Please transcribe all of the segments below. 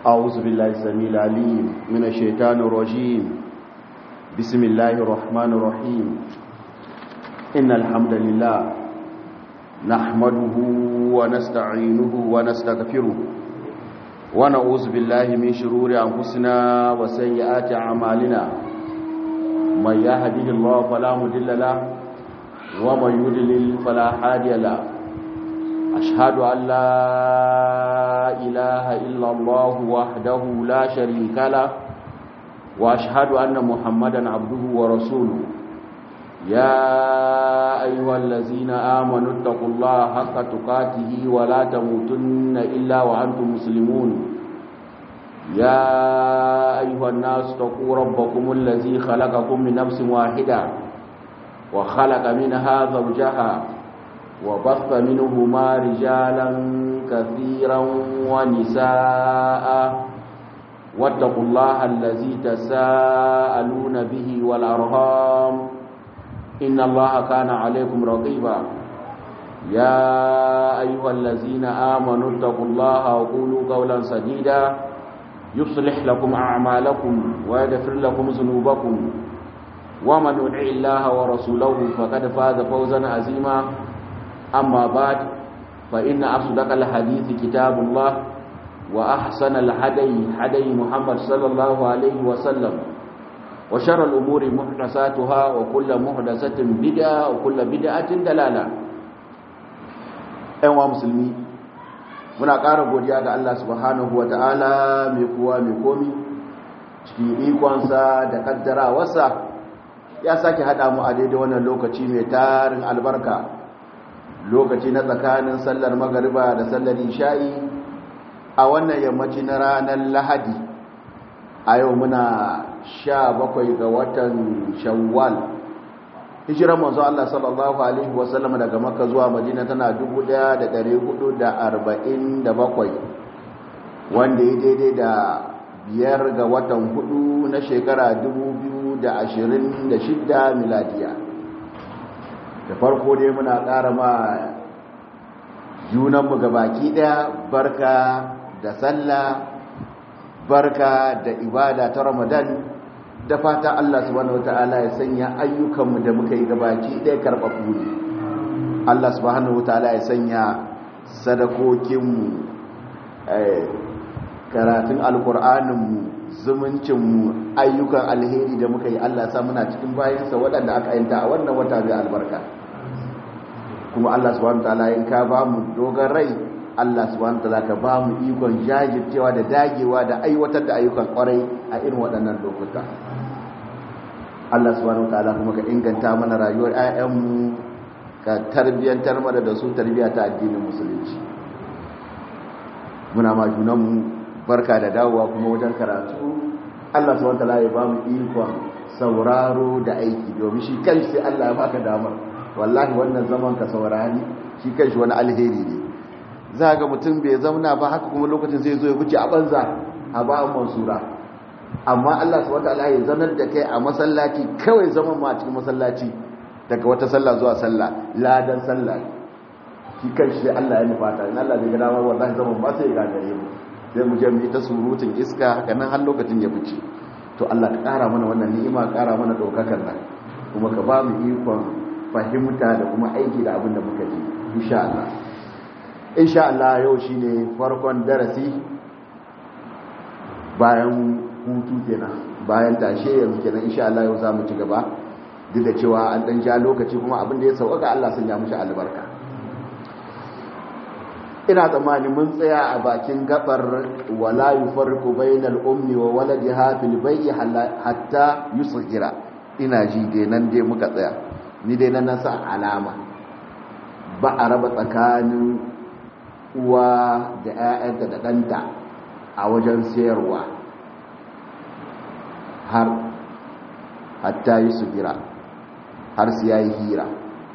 أعوذ بالله السميع العليم من الشيطان الرجيم بسم الله الرحمن الرحيم إن الحمد لله نحمده ونستعينه ونستغفره ونعوذ بالله من شرور أنفسنا وسيئات أعمالنا من يهده الله فلا مضل له ومن يضلل فلا هادي له أشهد أن لا إله إلا الله وحده لا شريك له وأشهد أن محمدا عبده ورسوله يا أيها الذين آمنوا اتقوا الله حق تقاته ولا تموتن إلا وأنتم مسلمون يا أيها الناس اتقوا ربكم الذي خلقكم من نفس واحدة وخلق منها زوجها وبث منهما رجالا كثيرا ونساء واتقوا الله الذي تساءلون به والأرهام إن الله كان عليكم رقيبا يا أيها الذين آمنوا اتقوا الله وقولوا قولا سديدا يصلح لكم أعمالكم ويغفر لكم ذنوبكم ومن يطع الله ورسوله فقد فاز فوزا عظيما أما بعد فإن أصدق الحديث كتاب الله وأحسن الهدي هدي محمد صلى الله عليه وسلم وشر الأمور محدثاتها وكل محدثة بدعة وكل بدعة دلالة أيها مسلمين muna ƙara godiya ga Allah subhanahu wa ta'ala mai kuwa mai komi cikin ikonsa da kaddarawarsa ya sake haɗa mu a daidai wannan lokaci mai tarin albarka lokaci na tsakanin sallar magariba da sallar isha'i a wannan yammaci na ranar lahadi a yau muna sha bakwai ga watan shawwal hijiran manzo Allah sallallahu alaihi wasallam daga makka zuwa madina tana 1447 wanda ya daidai da biyar ga watan hudu na shekara 2026 miladiya da farko dai muna ƙara ma junanmu ga baki ɗaya barka da sallah barka da ibada ta ramadan da fata Allah subhanahu wataala ya sanya ayyukanmu da muka yi gabaki ɗaya karɓaɓɓu ne Allah subhanahu wataala ya sanya sadakokinmu karatun alkur'aninmu zumuncinmu ayyukan alheri da muka yi Allah sa muna cikin bayansa waɗanda aka yanta a wannan wata mai albarka kuma Allah subhanahu wataala in ka ba mu dogon rai Allah subhanahu wataala ka ba mu ikon jajircewa da dagewa da aiwatar da ayyukan kwarai a irin waɗannan lokuta Allah subhanahu wataala kuma ka inganta mana rayuwar ƴaƴanmu ka tarbiyantar mana da su tarbiya ta addinin musulunci muna ma junanmu barka da dawowa kuma wajen karatu Allah subhanahu wataala ya ba mu ikon sauraro da aiki domin shi kanshi sai Allah ya baka damar wallahi wannan zaman ka saurari shi kanshi wani alheri ne za ga mutum bai zauna ba haka kuma lokacin zai zo ya wuce a banza a ba'an mansura amma Allah subhanahu wataala ya zanar da kai a masallaci kawai zaman ma cikin masallaci daga wata sallah zuwa sallah ladan sallah shi kanshi sai Allah ya nufata in Allah bai ga dama wallahi zaman ba sai ya gagare mu sai mu je mu yi ta surutun iska haka nan har lokacin ya wuce to Allah ka kara mana wannan ni'ima kara mana daukakar nan kuma ka ba mu ikon fahimta da kuma aiki da abin da muka ji insha Allah insha Allah yau shine farkon darasi bayan hutu kenan bayan tashe yanzu kenan insha Allah yau zamu ci gaba duk da cewa an dan ja lokaci kuma abin da ya sauka Allah sun ya mushi albarka ina tsammani mun tsaya a bakin gabar wala yufarriqu bainal ummi wa waladiha fil bay'i hatta yusghira ina ji dai nan dai muka tsaya ni dai nan sa alama ba a raba tsakanin uwa da 'ya'yanta da ɗanta a wajen sayarwa har hatta yi su gira har su yayi hira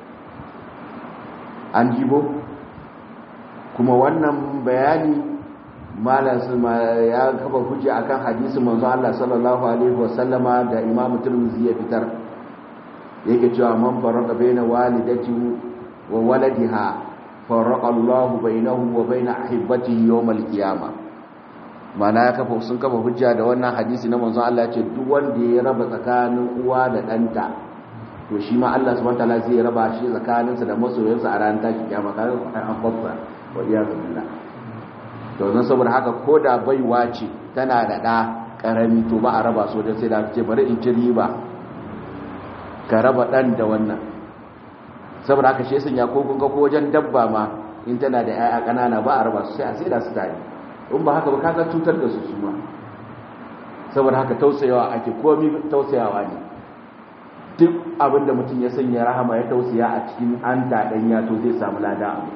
an jibo kuma wannan bayani malam ya kafa hujja akan hadisin manzo Allah sallallahu alaihi wasallama da Imam Tirmidhi ya fitar yake cewa man farqa baina walidati wa waladiha farraqa Allahu bainahu wa bain ahibbatihi yawm al-qiyamah mana ya kafa sun kafa hujja da wannan hadisi na manzon Allah ce duk wanda ya raba tsakanin uwa da ɗanta to shi ma Allah subhanahu wataala zai raba shi tsakaninsa da masoyansa a ranar taki kiyama kaga an fassa wa iyyazu billah to nan saboda haka koda baiwa ce tana da ɗa karami to ba a raba su wajen sai da ce bari in ci riba ka raba ɗan da wannan saboda haka shi sun ya ko kun ga ko wajen dabba ma in tana da 'ya'ya ƙanana ba a raba su sai a sai da su tare in ba haka ba kaga cutar da su su ma saboda haka tausayawa ake komi tausayawa ne duk abin da mutum ya sanya rahama ya tausaya a cikin an taɗan ya to zai samu lada abu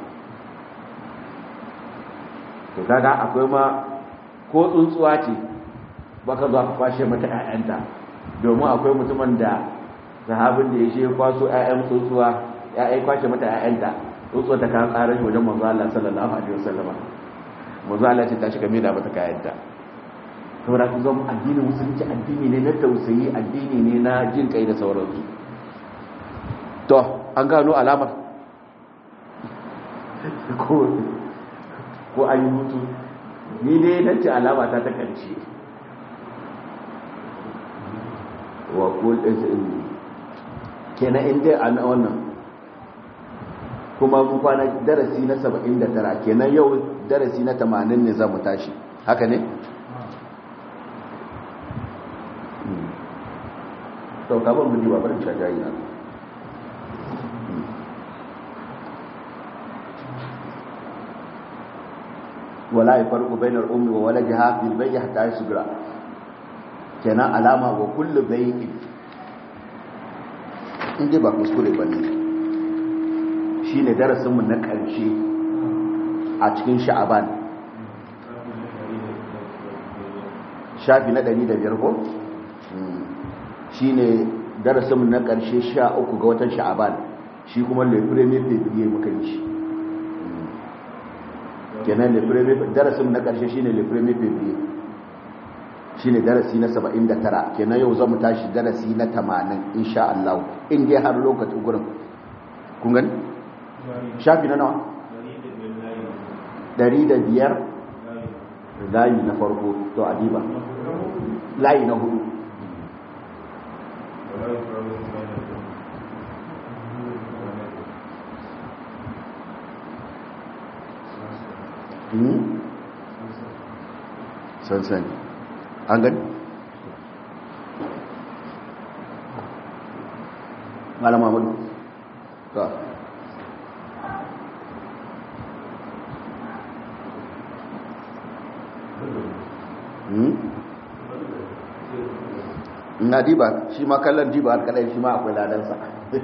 to kaga akwai ma ko tsuntsuwa ce baka zuwa ka kwashe mata 'ya'yanta domin akwai mutumin da sahabin da ya shi kwaso 'ya'yan tsuntsuwa ya kwashe mata 'ya'yanta tsuntsuwa ta kan tsarin wajen manzo Allah sallallahu alaihi wasallama manzo Allah ce ta shiga mai da mata kayanta saboda ku zama addinin musulunci addini ne na tausayi addini ne na jin kai da sauransu to an gano alamar ko ko an yi mutu ni dai nan ce alama ta ta karshe wa kul kenan inda an wannan kuma mun kwana darasi na 79 kenan yau darasi na 80 ne za mu tashi haka ne to ka ban miji ba barin shajayi na wala yafarqu bainar ummi wa waladiha fil bay'i hatta yasgra kenan alama wa kullu bay'in inda ba kuskure bane shine darasin mu na ƙarshe a cikin sha'aban shafi na 105 ko shi ne darasinmu na ƙarshe sha uku ga watan sha'aban shi kuma le premier fevrier muka yi shi kenan le premier darasinmu na ƙarshe shi ne le premier fevrier shi ne darasi na 79 kenan yau zamu tashi darasi na 80 insha Allah in dai har lokacin gurin kun gani shafi na nawa 105 layi na farko to adiba layi na hudu sansani an gani malama madu ka na diba shi ma kallon diba alkalai shi ma akwai ladansa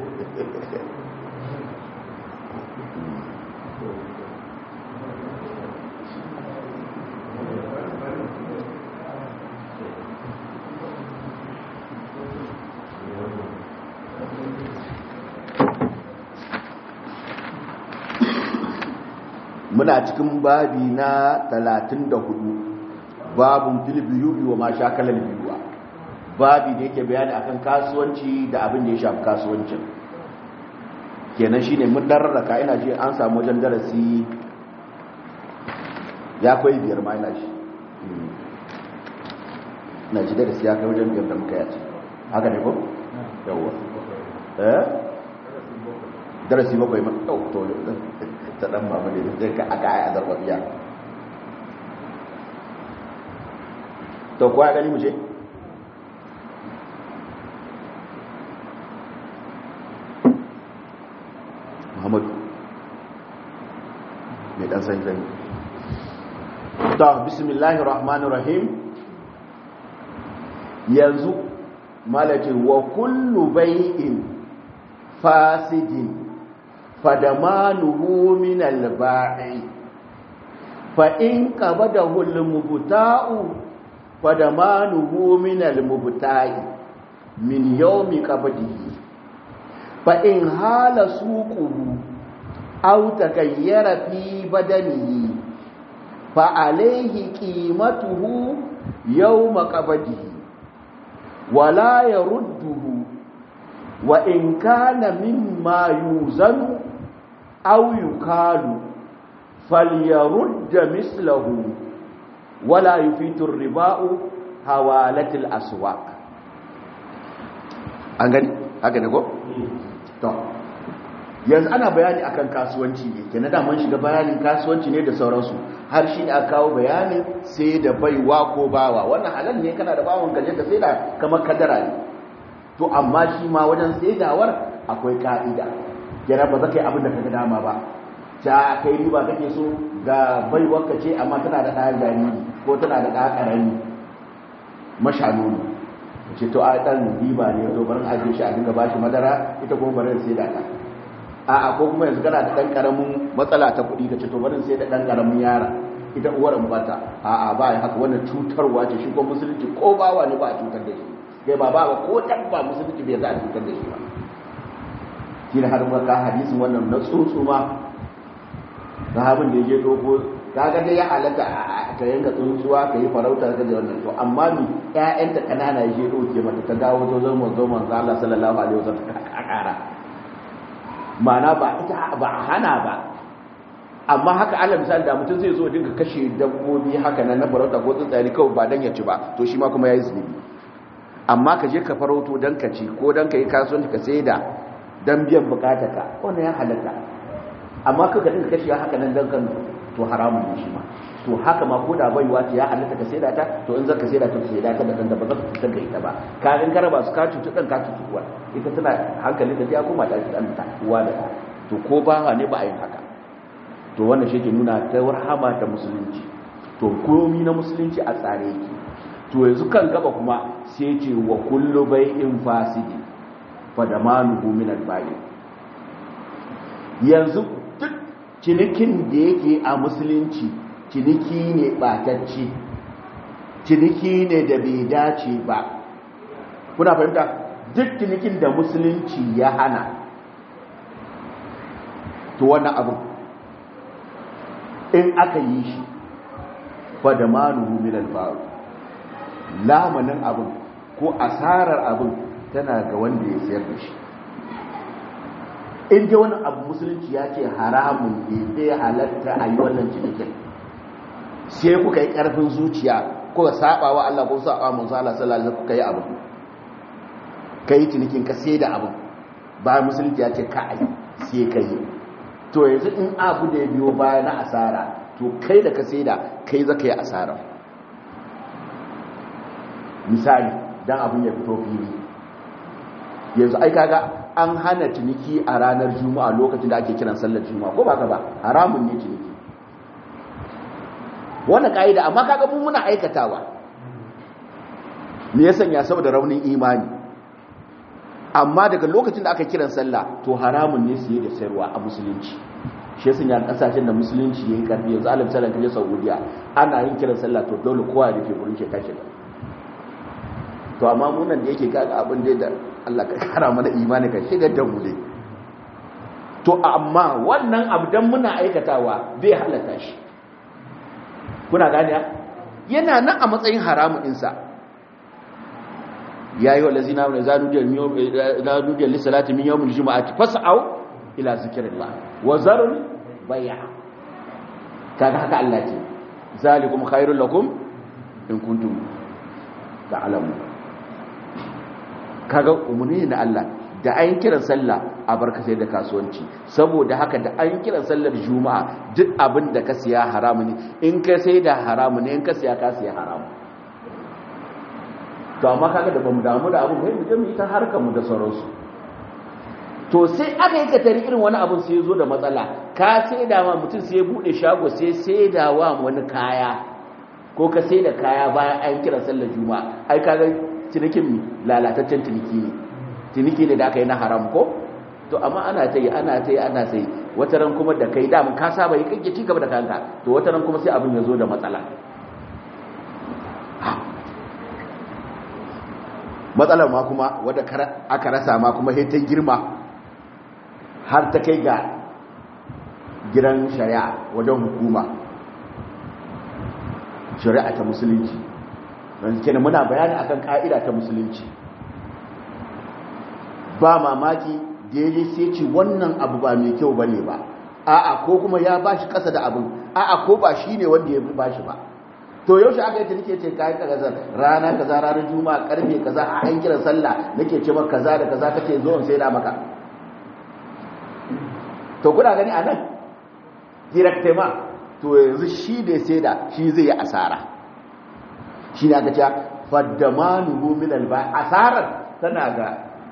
muna cikin babi na 34 babun filibiyubi wa ma shakalar biyuwa babi da yake bayani akan kasuwanci da abin da ya shafi kasuwancin kenan shine mun dararraka ina ji an samu wajen darasi ya kai biyar ma ina shi ina ji darasi ya kai wajen biyar da muka yaci haka ne ko yawwa eh darasi bakwai ma yau to ta dan mama ne zai ka aka yi azarbabiya to kuwa ya gani mu ce muhammadu mai dan san zai ta bismillahir rahmanir rahim yanzu malakin wa kullu bai'in fasidin fadamanuhu min al-ba'i fa in qabadahu al-mubta'u fadamanuhu min al-mubta'i min yawmi qabdihi fa in hala suquhu aw takayyara fi badanihi fa alayhi qimatuhu yawma qabdihi wala yarudduhu wa in kana mimma yuzanu aw yukalu falyarudda mislahu wala yufitur riba'u hawalatil aswaq an gani haka ne ko to yanzu ana bayani akan kasuwanci ne kenan da mun shiga bayanin kasuwanci ne da sauransu har shi da kawo bayanin sai da baiwa ko bawa wannan halal ne kana da bawon gaje ka sai da kamar kadara ne to amma shi ma wajen saidawar akwai ka'ida kenan ba za ka yi abin da ka ga dama ba ta kai riba kake so ga baiwar ka ce amma tana da ɗaya jariri ko tana da ɗaya ƙarami mashanu ne ce to a ɗan riba ne zo barin ajiye shi a dinga bashi madara ita kuma barin sai da ta a ko kuma yanzu kana da ɗan ƙaramin matsala ta kuɗi ka ce to barin sai da ɗan ƙaramin yara ita uwar bata a a ba haka wannan cutarwa ce shi ko musulunci ko bawa ne ba a cutar da shi kai ba ba ko dabba musulunci bai za a cutar da shi ba shi ne har ka hadisin wannan na tsotso ma sahabin da ya je dogo kaga dai ya halatta ka yanka tsuntsuwa ka yi farauta ka da wannan to amma mi ƴaƴanta kanana ya je doke mata ta dawo zo zo manzo manzo Allah sallallahu alaihi wasallam ka kara ma'ana ba ita ba hana ba amma haka Allah misali da mutum zai zo dinga kashe dabbobi haka nan na farauta ko tsuntsaye kawai ba dan ya ci ba to shi ma kuma yayi zunubi amma ka je ka farauto dan ka ci ko dan ka yi kasuwanci ka saida dan biyan bukatarka wannan ya halatta amma ka dinga kashe haka nan dan kan to haramun ne shi ma to haka ma ko da baiwa ta ya halatta ka saida ta to in zaka saida ta ka saida ta da kanta ba za ka fitar da ita ba ka in karaba su ka cutu dan ka cutu uwa ita tana hankali da ta koma ta dan ta uwa da to ko ba ne ba a yin haka to wannan shi ke nuna ta warhama ta musulunci to komi na musulunci a tsare yake to yanzu kan gaba kuma sai ce wa kullu bai'in fasidi fa damanuhu min al-bai' yanzu duk cinikin da yake a musulunci ciniki ne batacce ciniki ne da bai dace ba kuna fahimta duk cinikin da musulunci ya hana to wannan abu in aka yi shi fa da manuhu min al lamanin abin ko asarar abin tana ga wanda ya sayar da shi in dai wani abu musulunci ya ce haramun ne zai halatta a yi wannan cinikin sai kuka yi ƙarfin zuciya kuka saba wa Allah ko saba manzo Allah sallallahu alaihi kuka yi abu kai cinikin ka sai da abu ba musulunci ya ce ka ai sai ka yi to yanzu in abu da ya biyo baya na asara to kai da ka sai da kai zaka yi asara misali dan abin ya fito fili yanzu ai kaga an hana ciniki a ranar juma'a lokacin da ake kiran sallar juma'a ko ba ka ba haramun ne ciniki wannan ka'ida amma kaga mu muna aikatawa me ya sanya saboda raunin imani amma daga lokacin da aka kiran sallah to haramun ne siye da sayarwa a musulunci shi ya sanya kasashen da musulunci yayi karfi yanzu alim sallan kaje saudiya ana yin kiran sallah to dole kowa ya rufe gurin shi tashi to amma mu nan da yake kaga abin da Allah ka kara mana imani ka shigar da mu dai to amma wannan abdan muna aikatawa bai halaka shi kuna gani yana nan a matsayin haramun insa ya yi wa lazina wani zanudiyar lissalati min yawon juma'ati fasa'au ila zikirillah wa zarun baya kaga haka Allah ce zalikum khairul lakum in kuntum ta'lamun kaga umuni na Allah da ayin kiran sallah a barka sai da kasuwanci saboda haka da ayin kiran sallar juma'a duk abin da ka siya haramu ne in ka sai da haramu ne in ka siya ka siya haramu to amma kaga da bamu damu da abin mai mu je mu yi ta harkar mu da sauransu to sai aka yi katari irin wani abin sai ya zo da matsala ka sai da ma mutum sai ya bude shago sai sai da wa wani kaya ko ka sai da kaya bayan ayin kiran sallar juma'a ai kaga cinikin lalataccen ciniki ne ciniki ne da aka yi na haram ko to amma ana ta yi ana ta yi ana ta yi wata ran kuma da kai damun ka saba yi kake ci gaba da kanka to wata ran kuma sai abin ya zo da matsala matsalar ma kuma wadda aka rasa ma kuma ta girma har ta kai ga gidan shari'a wajen hukuma shari'a ta musulunci don kenan muna bayani akan ka'ida ta musulunci ba mamaki da ya sai ce wannan abu ba mai kyau bane ba a'a ko kuma ya bashi kasa da abin a'a ko ba shine wanda ya bashi ba to yaushe aka yi ta nake ce kai kaza rana kaza ranar juma'a karfe kaza a an kira sallah nake ce maka kaza da kaza kake zo in sai da maka to kuna gani anan directement to yanzu shi da sai da shi zai yi asara shi ne aka ce faddamanu min alba asarar tana ga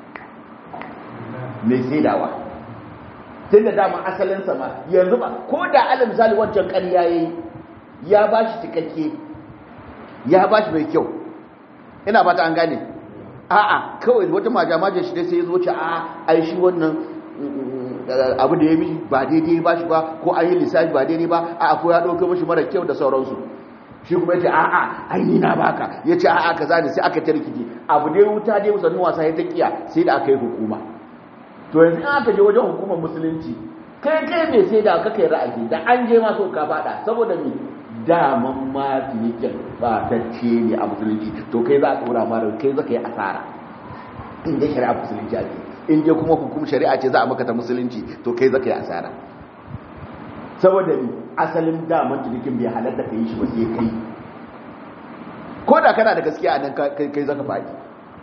mai saidawa tun da dama asalin sama yanzu ba ko da alal misali wancan ƙarya yayi ya ba shi cikakke ya ba shi mai kyau ina ba ta an gane a'a kawai wata majamajin shi dai sai ya zo ce a ai shi wannan abu da ya mishi ba daidai ba shi ba ko an yi lissafi ba daidai ba a ko ya ɗauka mashi mara kyau da sauransu shi kuma ya ce a'a ai ni na baka ya ce a'a kaza ne sai aka tarkije abu dai wuta dai musannin wasa ya ta kiya sai da aka yi hukuma to yanzu in aka je wajen hukumar musulunci kai kai mai sai da aka kai ra'ayi da an je ma so ka fada saboda me daman ma tinikin ba ta ce ne a musulunci to kai za a tsora ma kai za ka yi asara in dai shari'a musulunci ake in dai kuma hukum shari'a ce za a maka ta musulunci to kai za ka yi asara saboda ni asalin daman tinikin bai halatta ka yi shi ba sai kai ko da kana da gaskiya a nan kai za ka faɗi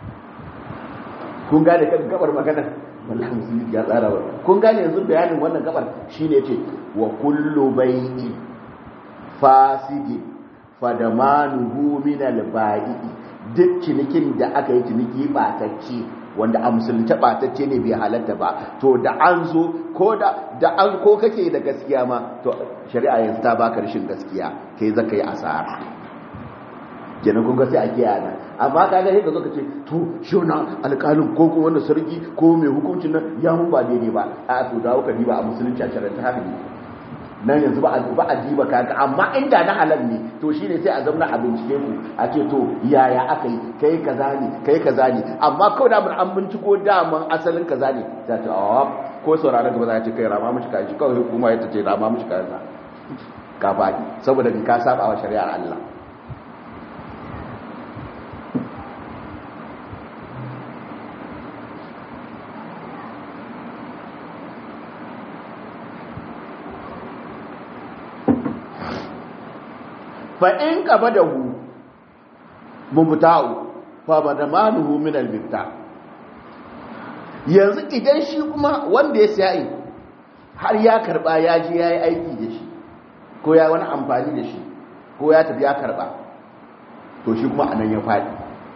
kun gane kan gabar maganar wallahi musulunci ya tsara wa kun gane yanzu bayanin wannan gabar shine ce wa kullu bai'i fasidi fadamanuhu min al-ba'i duk cinikin da aka yi ciniki batacce wanda a musulunta batacce ne bai halatta ba to da an zo ko da da an ko kake da gaskiya ma to shari'a yanzu ta baka rashin gaskiya kai zaka yi asara kenan kun ga sai a kiyaye amma ka ga sai ka zo ka ce to shi wannan alƙalin ko kuma wannan sarki ko mai hukuncin nan ya mun ba daidai ba a to dawo ka diba a musulunci a shari'a haka ne nan yanzu ba a ba a diba kaga amma inda na halal ne to shine sai a zauna a bincike ku a ce to yaya aka yi kai kaza ne kai kaza ne amma kawai da mun an binciko daman asalin kaza ne ta ce a ko sauraron gaba za ta ce kai rama mishi kaji kawai hukuma ya ta ce rama mishi kaza ka faɗi saboda ka saba wa shari'ar Allah fa'in ƙaba da hu mubuta'u fa ba da manuhu min albibta yanzu idan shi kuma wanda ya siya har ya karɓa ya ji ya yi aiki da shi ko ya wani amfani da shi ko ya tafi ya karɓa to shi kuma anan ya faɗi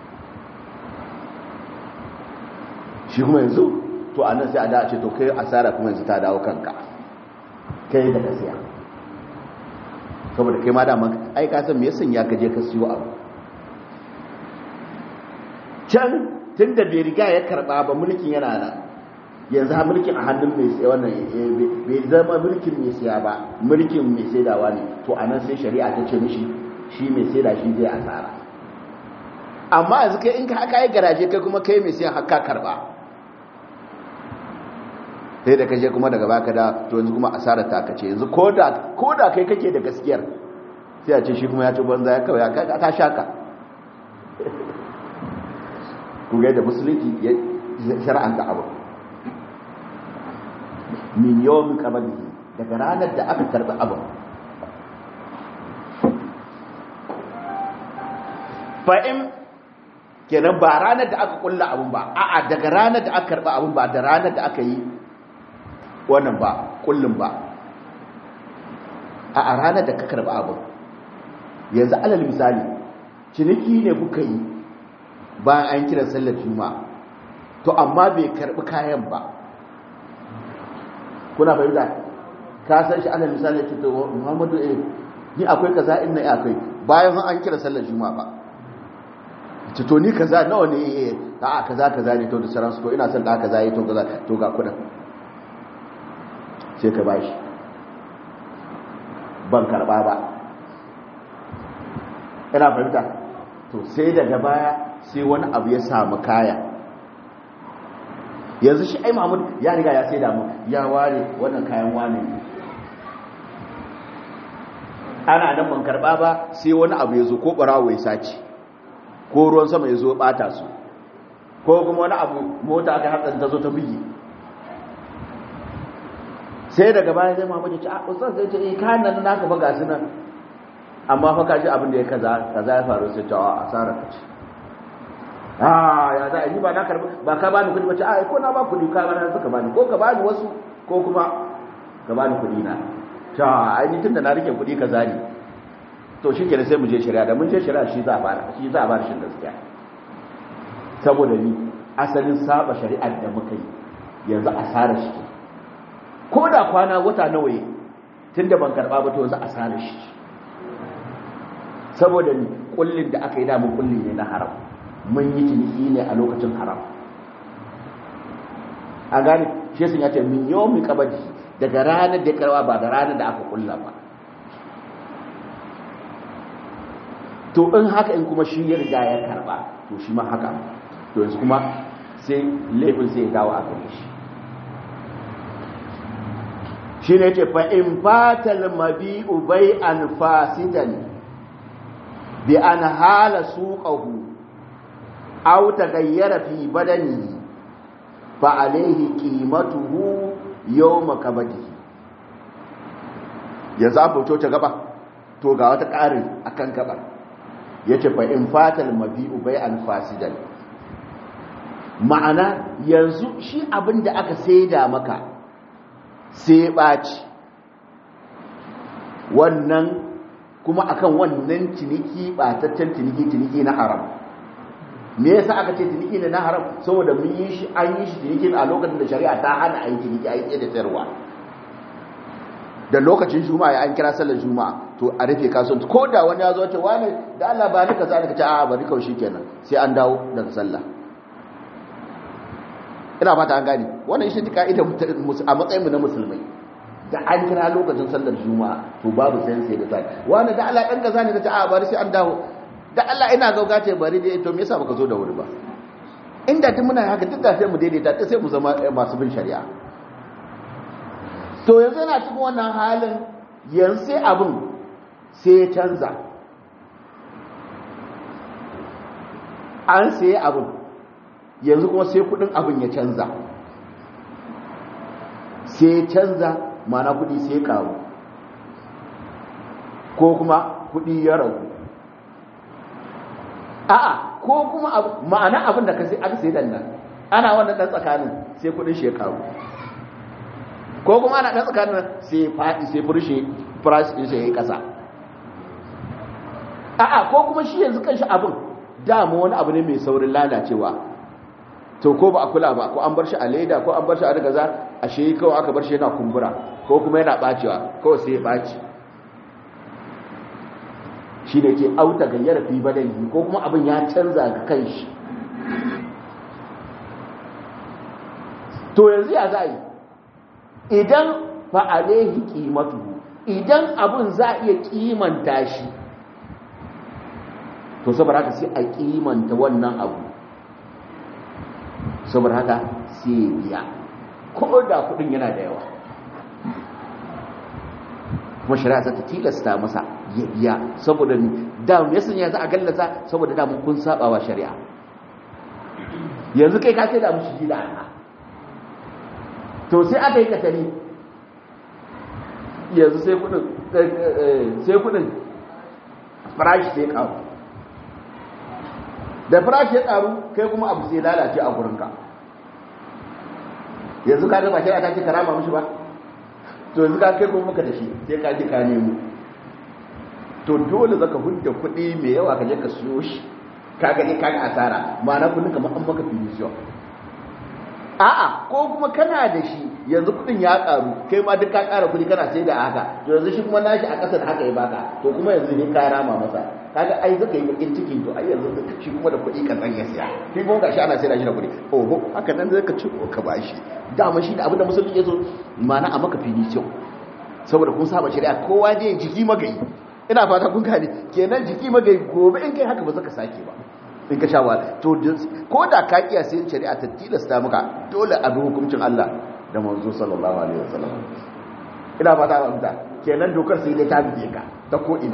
shi kuma yanzu to anan sai a da ce to kai asara kuma yanzu ta dawo kanka kai da ka siya saboda kai ma dama ai ka san me yasan ya kaje ka siyo abu can tunda bai riga ya karba ba mulkin yana nan yanzu ha mulkin a hannun mai sai wannan bai zama mulkin mai siya ba mulkin mai saidawa ne to anan sai shari'a ta ce mishi shi mai saida shi zai asara amma yanzu kai in ka haka yi garaje kai kuma kai mai siyan haka karba sai da kashe kuma daga baka da to yanzu kuma asarar ta kace yanzu ko da kai kake da gaskiyar sai a ce shi kuma ya ci banza ya kawai ya ta shaka ku ga da musulunci ya shar'anta abu min yawmin qabli daga ranar da aka karba abu fa in kenan ba ranar da aka kulla abun ba a'a daga ranar da aka karba abun ba da ranar da aka yi wannan ba kullum ba a ranar da ka karba abu yanzu alal misali ciniki ne kuka yi bayan an kira sallar juma'a to amma bai karbi kayan ba kuna fahimta ka san shi alal misali ce to muhammadu eh ni akwai kaza in na akwai bayan an kira sallar juma'a ba ce to ni kaza nawa ne a kaza kaza ne to da saransu to ina son da kaza yi to kaza to ga kudin sai ka bashi ban karba ba ina fahimta to sai daga baya sai wani abu ya samu kaya yanzu shi ai mahmud ya riga ya sai damu ya ware wannan kayan wane ana nan ban karba ba sai wani abu ya zo ko barawo ya sace ko ruwan sama ya zo bata su ko kuma wani abu mota aka hatsa ta zo ta bugi sai daga baya zai mamaye ce a ustaz zai ce eh kayan nan naka ba gasu nan amma fa kaji abin da ya kaza kaza ya faru sai ta asara ka ce ah ya za a yi ba na karbi ba ka bani kudi ba ce a ko na ba kudi ka bani suka bani ko ka bani wasu ko kuma ka bani kudi na ta ai ni tunda na rike kudi kaza ne to shi kenan sai mu je shari'a da mun je shari'a shi za a fara shi za a fara shin gaskiya saboda ni asalin saba shari'ar da muka yi yanzu asara shi ko da kwana wata nawa yi tunda ban karba ba to yanzu asara shi saboda ni kullin da aka yi da mun kulli ne na haram mun yi ciniki ne a lokacin haram a gane shi sun ya ce min yau min kabadi daga ranar da karwa ba da ranar da aka kulla ba to in haka in kuma shi ya riga ya karba to shi ma haka to yanzu kuma sai laifin sai ya dawo a gare shi shi ne ce fa in fatal mabi'u bai an fasidan bi an hala suqahu aw taghayyara fi badani fa alayhi qimatuhu yawma kabadihi ya zafo ta gaba to ga wata ƙarin akan gabar yace fa in fatal mabi'u bai an fasidan ma'ana yanzu shi abin da aka saida maka sai ɓaci wannan kuma akan wannan ciniki ɓataccen ciniki ciniki na haram me yasa aka ce ciniki ne na haram saboda mun yi shi an yi shi ciniki a lokacin da shari'a ta hana a yi ciniki a yi da sayarwa da lokacin juma'a ya an kira sallar juma'a to a rufe kasuwanci ko da wani ya zo ce wani da Allah ba ni kaza ka ce a'a bari kawai shikenan sai an dawo daga sallah ina fata an gani wannan shi ne ka'idar a matsayin mu na musulmai da an kira lokacin sallar juma'a to babu sai sai da sai wani da Allah dan kaza ne ka ce a'a bari sai an dawo da Allah ina gauga ce bari dai to me yasa baka zo da wuri ba inda tun muna haka duk da sai mu daidaita sai mu zama masu bin shari'a to yanzu yana cikin wannan halin yanzu sai abin sai ya canza an sai abin yanzu kuma sai kudin abin ya canza sai ya canza mana kudi sai karu ko kuma kudi ya ragu a'a ko kuma ma'ana abin da ka sai aka sai nan ana wannan dan tsakanin sai kudin shi ya karu ko kuma ana dan tsakanin sai fadi sai furshe price din sai yayi kasa a'a ko kuma shi yanzu kanshi abin dama wani abu ne mai saurin lalacewa to ko ba a kula ba ko an bar shi a leda ko an bar shi a daga za a shi kawai aka bar shi yana kumbura ko kuma yana bacewa kawai sai ya baci shi ne ke auta gayyara fi badani ko kuma abin ya canza ga kanshi to yanzu ya za yi idan fa alaihi qimatu idan abin za a iya kimanta shi to saboda haka sai a kimanta wannan abu saboda haka sai biya ko da kudin yana da yawa kuma shari'a ta tilasta masa ya biya saboda da me yasa ya za a gallasa saboda da mun kun saba wa shari'a yanzu kai ka ce da mushi gida ana to sai aka yi katari yanzu sai kudin sai kudin farashi sai karu da farashi ya karu kai kuma abu sai lalace a gurinka yanzu ka gaba shari'a ta ce karama mushi ba to yanzu ka kai kuma maka da shi sai ka ji ka nemo to dole zaka hudda kuɗi mai yawa ka je ka siyo shi ka ga ka ga asara ma'ana kullun kamar an maka finishiyo a'a ko kuma kana da shi yanzu kuɗin ya karu kai ma duk ka ƙara kuɗi kana sai da haka to yanzu shi kuma nashi a ƙasar haka ya baka to kuma yanzu ne ka rama masa kaga ai zaka yi bakin ciki to ai yanzu shi kuma da kuɗi kan ya siya shi kuma gashi ana sai da shi da kuɗi oho haka nan zaka ci ka bashi dama shi da abin da musulmi ya zo ma'ana a maka finishiyo saboda kun saba shari'a kowa dai jiki magayi ina fata kun gane kenan jiki magai gobe in kai haka ba zaka sake ba in ka sha wahala to ko da ka kiya sai shari'a ta tilasta maka dole a bi hukuncin Allah da manzo sallallahu alaihi wasallam ina fata ba mutan kenan dokar sai dai ta bige ka ta ko ina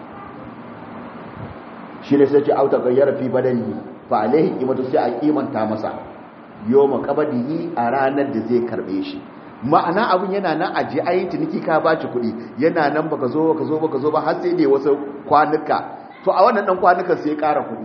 shi ne sai ce auta gayyara fi badani fa alaihi qimatu sai a kimanta masa yawma qabadihi a ranar da zai karbe shi ma'ana abin yana nan aje ayin ciniki ka ba ci kuɗi yana nan baka zo baka zo baka zo ba har sai ne wasu kwanuka to a wannan dan kwanukan sai ya ƙara kuɗi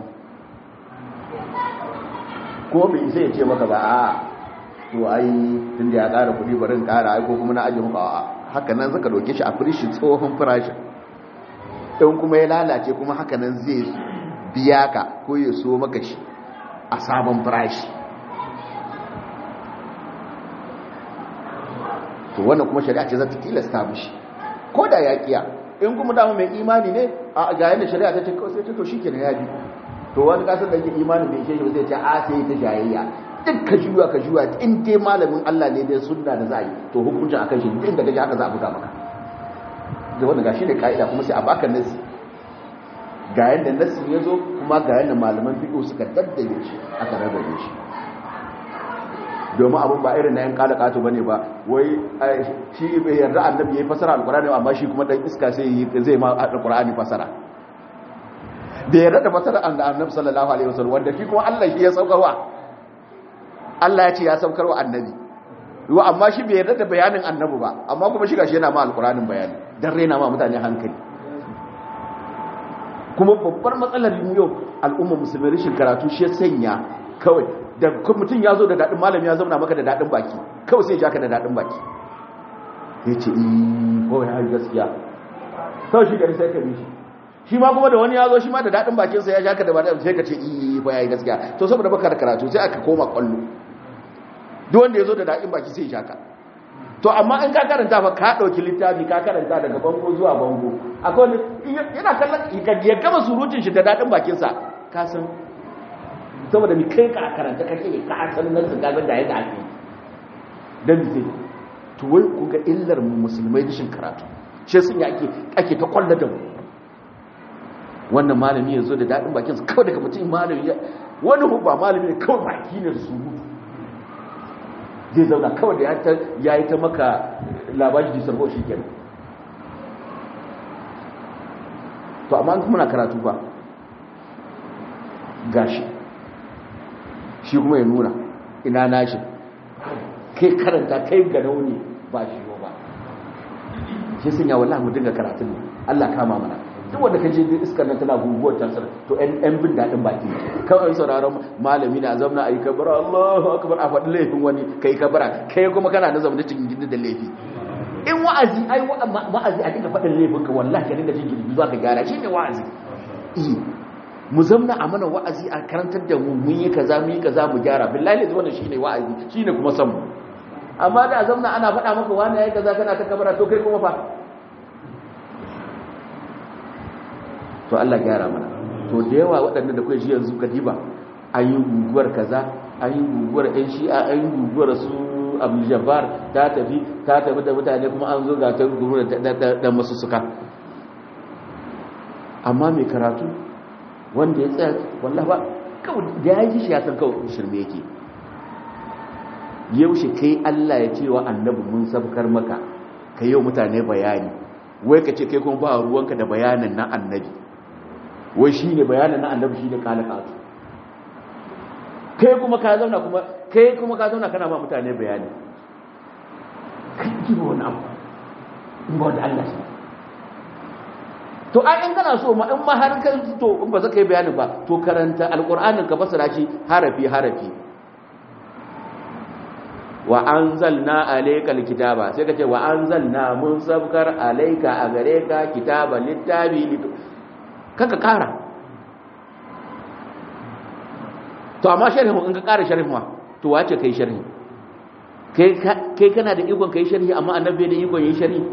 ko bai sai ya ce maka ba a to ai tun da ya ƙara kuɗi bari in ƙara ai ko kuma na aje muka a haka nan zaka doke shi a firishi tsohon farashin in kuma ya lalace kuma haka nan zai biya ka ko ya so maka shi a sabon farashi to wannan kuma shari'a ce za ta tilasta mishi ko da ya kiya in kuma dama mai imani ne a ga yadda shari'a ta ce kawai sai ta to shikenan ya bi to wani kasar da yake imani bai ishe shi zai ce a sai ta jayayya duk ka juya ka juya in dai malamin Allah ne dai sunna da za yi to hukuncin akan shi duk da kaje haka za a buga maka da wanda gashi ne kaida kuma sai a baka nasi ga yadda nasi ya zo kuma ga yadda malaman fiqh suka daddare shi aka rarrabe shi domin abin ba irin na yan kada kato bane ba wai shi bai yarda annabi yayi fasara alqur'ani amma shi kuma dan iska sai zai ma alqur'ani fasara da yarda da fasara annabi sallallahu alaihi wasallam wanda shi kuma Allah shi ya saukarwa Allah ya ce ya saukarwa annabi wa amma shi bai yarda da bayanin annabi ba amma kuma shi gashi yana ma alqur'anin bayani dan rena ma mutane hankali kuma babbar matsalar yau al'umma musulmi rashin karatu shi sanya kawai da mutum ya zo da daɗin malami ya zauna maka da daɗin baki kawai sai ya ka da daɗin baki ya ce iyi kawai ya gaskiya kawai shi gari sai ka shi shi ma kuma da wani ya zo shi ma da daɗin bakinsa ya shaka da daɗin sai ka ce iyi ko ya yi gaskiya to saboda baka da karatu sai aka koma kwallo duk wanda ya zo da daɗin baki sai ya shaka to amma in ka karanta fa ka ɗauki littafi ka karanta daga bango zuwa bango akwai yana kallon ya gama surutun shi da daɗin bakinsa ka san saboda mi kai ka karanta kake ne ka san nan su gaban da yadda ake dan zai to wai ku ga illar musulmai dishin karatu shi sun ya ake ake ta kwalla da mu wannan malami ya zo da dadin bakin sa kawai daga mutum malami ya wani ba malami ne kawai baki ne su mutu zai zauna kawai da ya yi ta maka labari da sarko shi kenan to amma kuma na karatu ba gashi shi kuma ya nuna ina nashi kai karanta kai ga nauni ba shi ba shi sun ya wallahi mu dinga karatun ne Allah kama mana duk wanda ka je iskar nan tana guguwar tansar to ɗan bin daɗin baki kawai sauraron malami na zamna a yi kabara Allahu akbar a faɗi laifin wani kai kabara kai kuma kana na zama cikin gindi da laifi in wa'azi ai wa'azi a dinga faɗin laifin ka wallahi ka dinga jin gindi zuwa ka gyara shi ne wa'azi mu zamna a mana wa'azi a karantar da mu mun yi kaza mun yi kaza mu gyara billahi ne wannan shine wa'azi shine kuma san mu amma da zamna ana faɗa maka wani yayi kaza kana ta kabara to kai kuma fa to Allah gyara mana to da yawa waɗannan da kai shi yanzu kadiba an yi guguwar kaza an yi guguwar ɗan shi'a an yi guguwar su abu jabbar ta tafi ta tafi da mutane kuma an zo ga ta guguwar da masu suka amma mai karatu wanda ya tsaya wallah ba kawai da ya ji shi ya san kawai shirme yake yaushe kai Allah ya ce wa annabi mun sabkar maka ka yau mutane bayani wai ka ce kai kuma ba ruwanka da bayanin na annabi wai shi ne bayanin na annabi shi ne kalakatu kai kuma ka zauna kuma kai kuma ka zauna kana ba mutane bayani kai ji ba wani abu in ba wanda Allah shi to ai in kana so ma in ma har kan to in ba zaka yi bayani ba to karanta alqur'anin ka fasara shi harafi harafi wa anzalna alaykal kitaba sai ka ce wa anzalna mun sabkar alayka a gare ka kitaba littabi kaka kara to amma sharhi in ka kara sharhi ma to wace kai sharhi kai kai kana da ikon kai sharhi amma annabi da ikon yi sharhi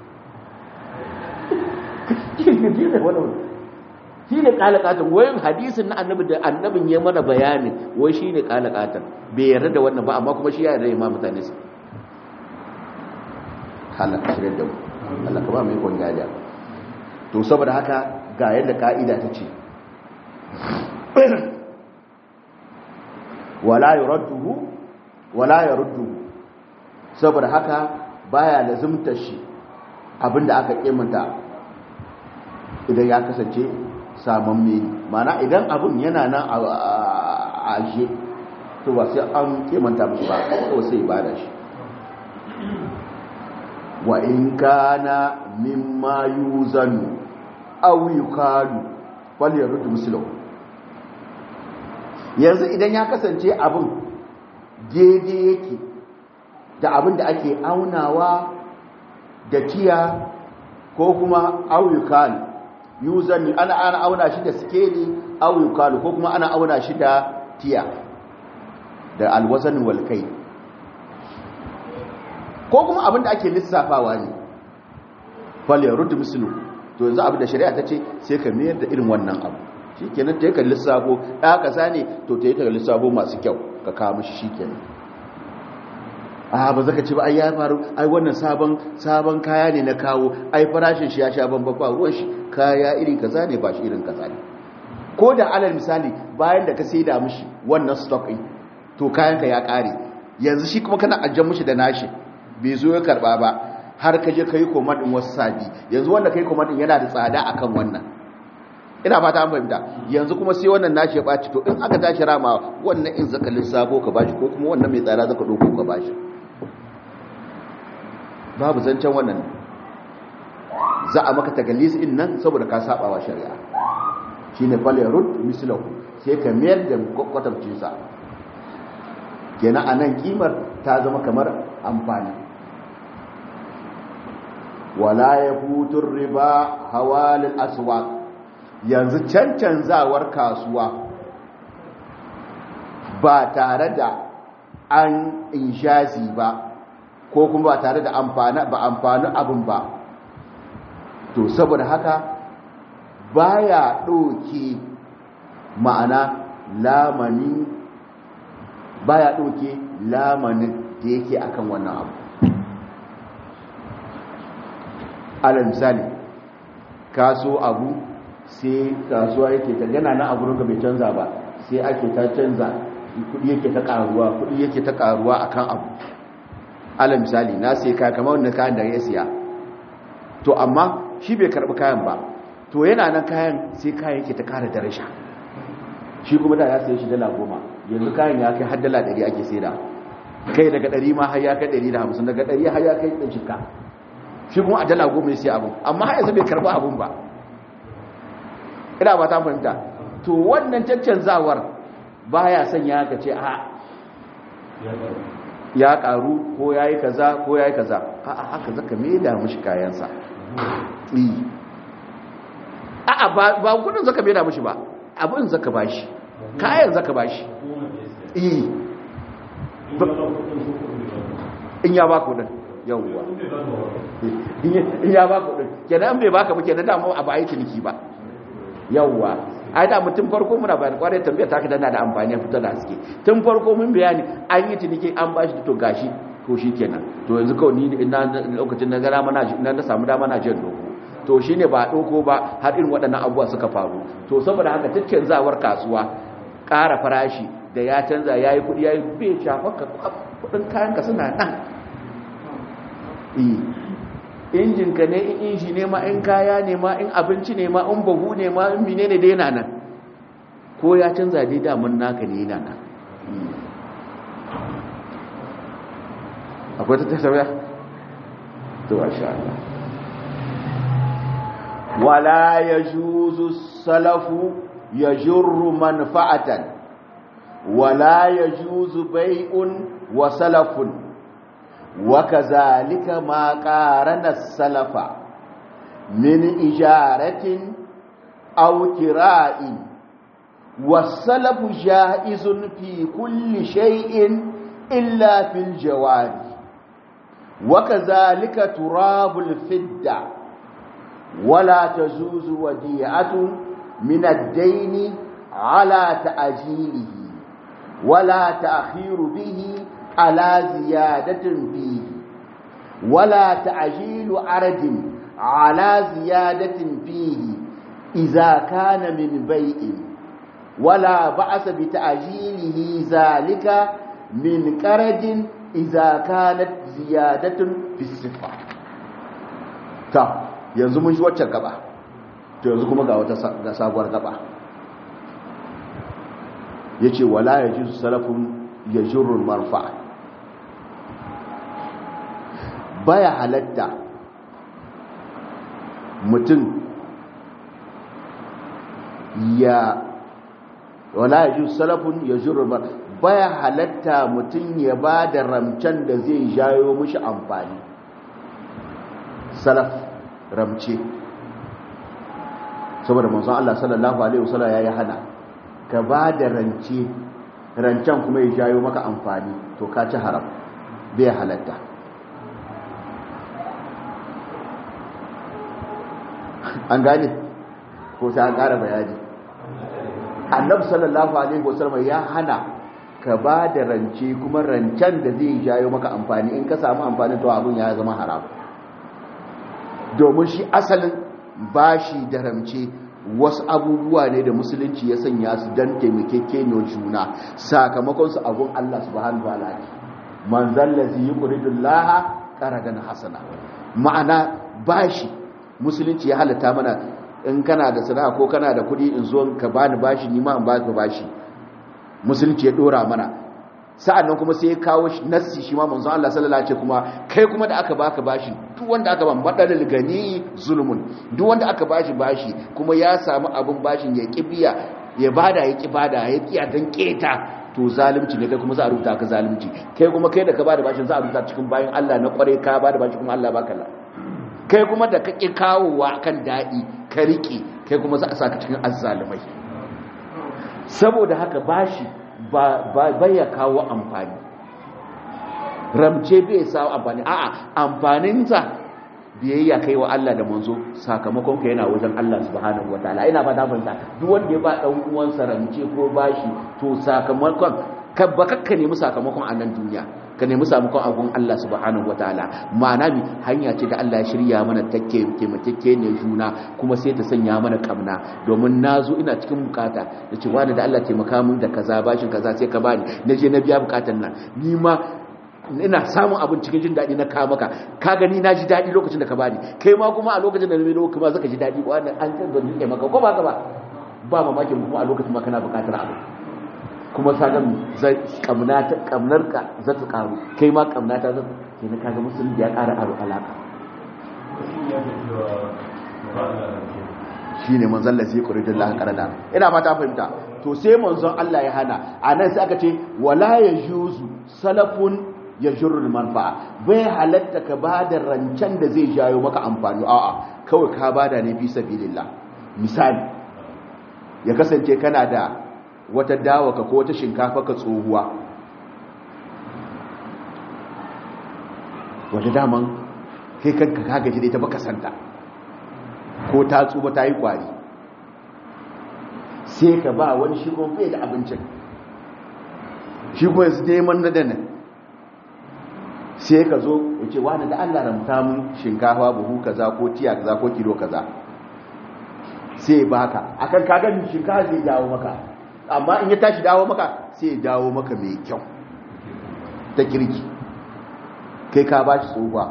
shi ne kalakatan wai hadisin na annabi da annabin ya mana bayani wai shi ne kalakatan bai yarda da wannan ba amma kuma shi ya yarda ya ma mutane su halaka shirin da mu Allah ka ba mu ikon gaja to saboda haka ga yadda ka'ida ta ce wala yuradduhu wala yarudduhu saboda haka baya lazimtar shi abinda aka kimanta idan ya kasance saman meni mana idan abin yana nan a ashe to ba sai an kimanta musu ba ko sai ba da shi wa in kana mimma yuzanu aw yukalu fal yarud muslim yanzu idan ya kasance abin daidai yake da abin da ake aunawa da tiya ko kuma auyukalu yuzan ana ana auna shi da skeli auyukalu ko kuma ana auna shi da tiya da alwazan walkai ko kuma abin da ake lissafawa ne falle rudu mislu to yanzu abin da shari'a ta ce sai ka mayar da irin wannan abu shi kenan ta yi ka lissafo ɗaya ƙasa ne to ta yi ka lissafo masu kyau ka kawo mashi shi kenan a ba zaka ce ba ai ya faru ai wannan sabon sabon kaya ne na kawo ai farashin shi ya sha bambam ba ruwan shi kaya iri kaza ne ba shi irin kaza ne ko da alal misali bayan da ka saida mishi wannan stock din to kayan ka ya kare yanzu shi kuma kana ajjan mishi da nashi bai zo ya karba ba har ka je ka yi command din wasu sabi yanzu wanda kai command din yana da tsada akan wannan ina fata an fahimta yanzu kuma sai wannan nashi ya baci to in aka tashi rama wannan in zaka lissafo ka bashi ko kuma wannan mai tsada zaka dauko ka bashi babu zancen wannan za a maka tagalis in nan saboda ka saba wa shari'a shine falyarud mislahu sai ka mayar da kwatamcin sa kenan anan kimar ta zama kamar amfani wala yafutur riba hawalil aswaq yanzu cancanzawar kasuwa ba tare da an inshazi ba ko kuma ba tare da amfani ba amfani abin ba to saboda haka baya ɗauke ma'ana lamani baya ɗauke lamanin da yake akan wannan abu alal misali kaso abu sai kasuwa yake ta gana na abu bai canza ba sai ake ta canza kudi yake ta karuwa kudi yake ta karuwa akan abu ala misali na sai kaya kamar wannan kayan da ya siya to amma shi bai karbi kayan ba to yana nan kayan sai kayan yake ta kara daraja shi kuma da ya sai shi dala goma yanzu kayan ya kai har dala ɗari ake sai da kai daga ɗari ma har ya kai ɗari da hamsin daga ɗari har ya kai ɗan shika shi kuma a dala goma ya sai abin amma har yanzu bai karbi abin ba ina ba ta fahimta to wannan caccanzawar baya sanya ka ce a ya karu ko ya yi kaza ko ya yi kaza a haka zaka maida mushi kayansa a ba kudin zaka maida mushi ba abin zaka bashi kayan zaka bashi in ya ba kudin yawwa in ya ba kudin kenan bai baka ba kenan dama abu a yi ciniki ba yawwa ai da mutum farko muna bayani kwarai tambayar ta dana da amfani a fitar da haske tun farko mun bayani an yi ciniki an bashi to gashi ko shi kenan to yanzu kawai ni ina lokacin na gara mana na na samu dama na jin doko to shine ba doko ba har irin waɗannan abubuwa suka faru to saboda haka tattanzawar kasuwa ƙara farashi da ya canza yayi kuɗi yayi bai shafa ka kuɗin kayan ka suna nan injin ka ne in inji ne ma in kaya ne ma in abinci ne ma in bahu ne ma in mine ne dai yana nan ko ya canza dai damun naka ne yana nan akwai ta tattara to masha Allah wala yajuzu salafu yajurru manfa'atan wala yajuzu bai'un wa salafun وكذلك ما قارن السلف من إجارة أو كراء والسلف جائز في كل شيء إلا في الجوار وكذلك تراب الفدة ولا تجوز وديعة من الدين على تأجيله ولا تأخير به على زيادة فيه ولا تعجيل عرض على زيادة فيه إذا كان من بيع ولا بأس بتعجيله ذلك من قرض إذا كانت زيادة في الصفة تا yanzu mun shi waccan gaba to yanzu kuma ga wata sabuwar gaba yace wala yajuzu salafun yajurru marfa' baya halatta mutum ya wala ya salafun ya ba baya halatta mutum ya ba da ramcen da zai jayo mishi amfani salaf ramce saboda manzon Allah sallallahu alaihi wasallam yayi hana ka ba da rance rancen kuma ya jayo maka amfani to ka ci haram bai halatta an gane ko sai an ƙara bayani annabi sallallahu alaihi wasallam ya hana ka ba da rance kuma rancen da zai jayo maka amfani in ka samu amfani to abun ya zama haram domin shi asalin bashi da ramce wasu abubuwa ne da musulunci ya sanya su don taimakekeniyar juna sakamakon su abun Allah subhanahu wa ta'ala man zallazi yuqridullaha qaradan hasana ma'ana bashi musulunci ya halatta mana in kana da sana'a ko kana da kuɗi in zo ka bani bashi ni ma in baka bashi musulunci ya dora mana sa'annan kuma sai ya kawo nassi shi ma manzon Allah sallallahu alaihi kuma kai kuma da aka baka bashi duk wanda aka ban madalil gani zulmun duk wanda aka bashi bashi kuma ya samu abin bashin ya kibiya ya bada ya ki bada ya kiya dan keta to zalunci ne kai kuma za a rubuta ka zalunci kai kuma kai da ka bada bashin za a rubuta cikin bayan Allah na kware ka bada bashi kuma Allah baka la kai kuma da kake kawowa kan dadi ka rike kai kuma za a saka cikin azzalumai saboda haka bashi ba ya kawo amfani ramce bai sawo amfani a'a amfaninsa biyayya kai wa Allah da manzo sakamakon ka yana wajen Allah subhanahu wataala ina ba fahimta duk wanda ya ba dan uwansa ramce ko bashi to sakamakon ka ba kakka nemi sakamakon a nan duniya ka nemi sakamakon abun Allah subhanahu wataala ma'ana mi hanya ce da Allah ya shirya mana take taimakeke ne juna kuma sai ta sanya mana kamna domin nazo ina cikin bukata da ce wani da Allah taimaka min da kaza bashin kaza sai ka bani na je na biya bukatan nan ni ma ina samun abin cikin jin daɗi na kawo maka ka gani na ji daɗi lokacin da ka bani kai ma kuma a lokacin da na mai kuma zaka ji daɗi wannan an kan zan rike maka ko ba ka ba ba mamakin kuma a lokacin ma kana bukatar abu kuma sagan kamnar ka za ta karu kai ma kamna ta zata ke na kaga musulun ya kara aro alaka shi ne manzan lasi kuridin lahan karada ina mata fahimta to sai manzon Allah ya hana a nan sai aka ce wala ya juzu salafun ya jirul manfa'a bai halatta ka ba da rancen da zai jayo maka amfani a'a kawai ka bada ne fi sabilillah misali ya kasance kana da wata dawa ka ko wata shinkafa ka tsohuwa wata daman kai kanka ka gaji da ita baka santa ko ta tsuba ta yi kwari sai ka ba wani shi kuma bai da abincin shi kuma yanzu neman na dana sai ka zo ya ce wani da allah ramta mun shinkafa buhu kaza ko tiya kaza ko kilo kaza sai baka akan kagan shinkafa zai dawo maka amma in ya tashi dawo maka sai ya dawo maka mai kyau ta kirki kai ka ba shi tsohuwa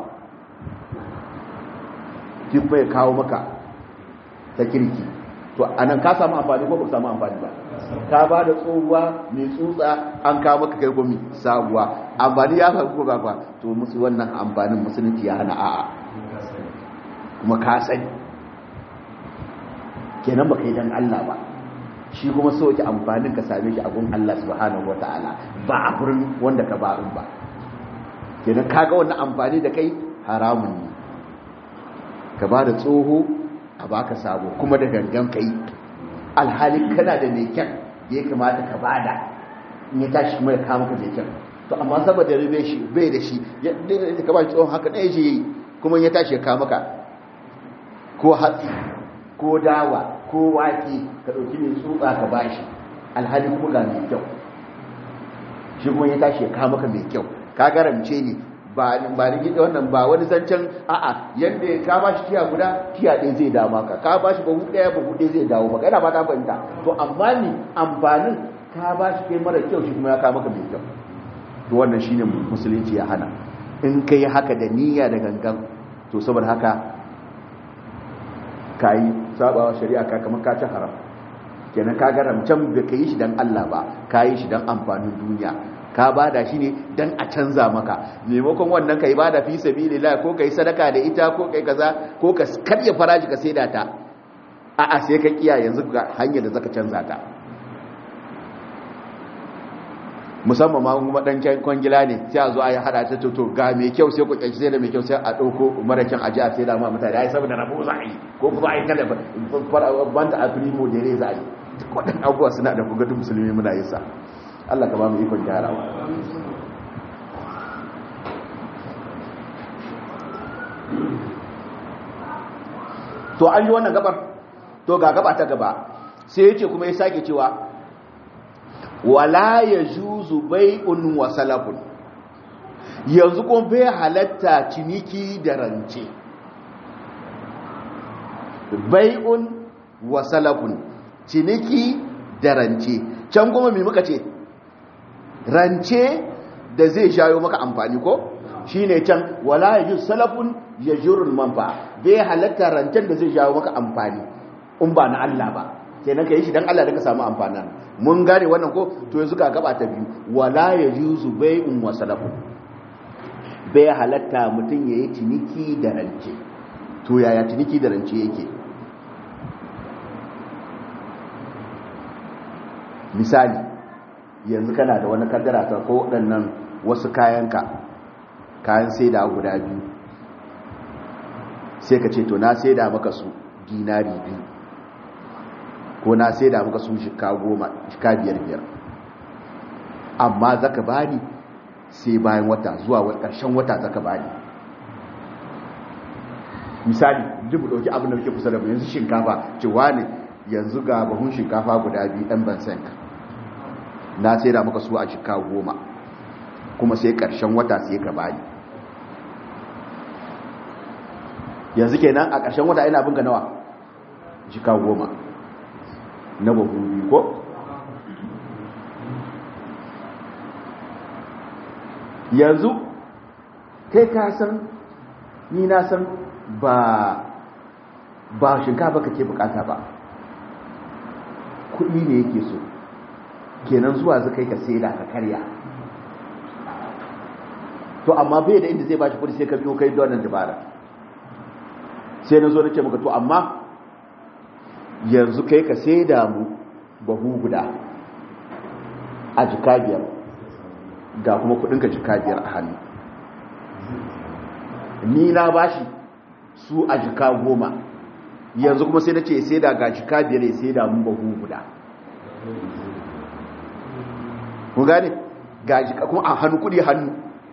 shi kuma ya kawo maka ta kirki to anan ka samu amfani ko ba samu amfani ba ka ba da tsohuwa mai tsutsa an kawo maka kai gomi sabuwa amfani ya faru ko ba ba to musu wannan amfanin musulunci ya hana a'a kuma ka sani kenan baka yi dan Allah ba shi kuma so ki amfanin ka same shi a gun Allah subhanahu wataala ba a gurin wanda ka ba ba kenan kaga wannan amfani da kai haramun ne ka ba da tsoho a baka sabo kuma da gangan kai alhali kana da mai kyan da ya kamata ka bada in ya tashi kuma ya kama ka mai kyan to amma saboda rabe shi bai da shi ya ka ba shi tsohon haka ɗaya shi yi kuma ya tashi ya kama ka ko hatsi ko dawa ko wake ka ɗauki mai tsutsa ka ba shi alhali kuma ga mai kyau shi kuma ya tashi ya kama ka mai kyau ka garamce ne ba ba ni gida wannan ba wani zancen a'a yanda ya ka bashi tiya guda tiya ɗaya zai dawo maka ka bashi bahu ɗaya bahu ɗaya zai dawo maka ina ba ta fahimta to amma ni amfanin ka bashi kai mara kyau shi kuma ya ka maka mai kyau to wannan shine musulunci ya hana in kai haka da niyya da gangan to saboda haka kayi sabawa shari'a ka kamar ka ci haram kenan ka garamcan bai ka yi shi dan Allah ba ka yi shi dan amfanin duniya ka bada shi ne dan a canza maka maimakon wannan ka yi bada fi sabilillah ko ka yi sadaka da ita ko kai kaza ko ka karya faraji ka saida ta a'a sai ka kiya yanzu ga hanyar da zaka canza ta musamman ma kuma dan kwangila ne sai a zo a yi hada ta toto ga mai kyau sai ku kyanci sai da mai kyau sai a ɗauko mara kyan aji a sai da ma mutane ai saboda rabo za a yi ko kuma a yi kada banta a primo da za a yi duk waɗannan abubuwa suna da kugatun musulmi muna yin sa Allah ka ba mu ikon gyarawa to an yi wannan gabar to ga gaba ta gaba sai yake kuma ya sake cewa wala ya juzu bai'un wa salafun yanzu kuma bai halatta ciniki da rance bai'un wa salafun ciniki da rance can kuma mai muka ce rance da zai shayo maka amfani ko shine can wala ya juzu salafun ya jurul manfa bai halatta rancen da zai shayo maka amfani in ba na Allah ba kenan ka yi shi dan Allah da ka samu amfanin mun gane wannan ko to yanzu ka gaba ta biyu wala yajuzu bai'un wa salafun bai halatta mutum yayi ciniki da rance to yaya ciniki da rance yake misali yanzu kana da wani kaddara ta ko waɗannan wasu kayanka kayan saida guda biyu sai ka ce to na saida maka su dinari biyu ko na sai da muka sun shika goma shika biyar biyar amma zaka bani sai bayan wata zuwa ƙarshen wata zaka bani misali duk mu ɗauki abin da muke kusa da mu yanzu shinkafa cewa ne yanzu ga bahun shinkafa guda biyu ɗan ban sanka na sai da muka su a shika goma kuma sai ƙarshen wata sai ka bani yanzu kenan a ƙarshen wata ina binka nawa shika goma na babu ko yanzu kai ka san ni na san ba ba shinkafa kake bukata ba kuɗi ne yake so kenan zuwa zai kai ka saida ka karya to amma bai da inda zai bashi kuɗi sai ka biyo kai don nan dabara sai na zo na ce maka to amma yanzu kai ka sai da mu bahu guda a jika biyar ga kuma kudinka jika biyar a hannu ni na bashi su a jika goma yanzu kuma sai na ce sai da ga jika biyar ya sai da mu bahu guda kun gane ga jika kuma a hannu kudi hannu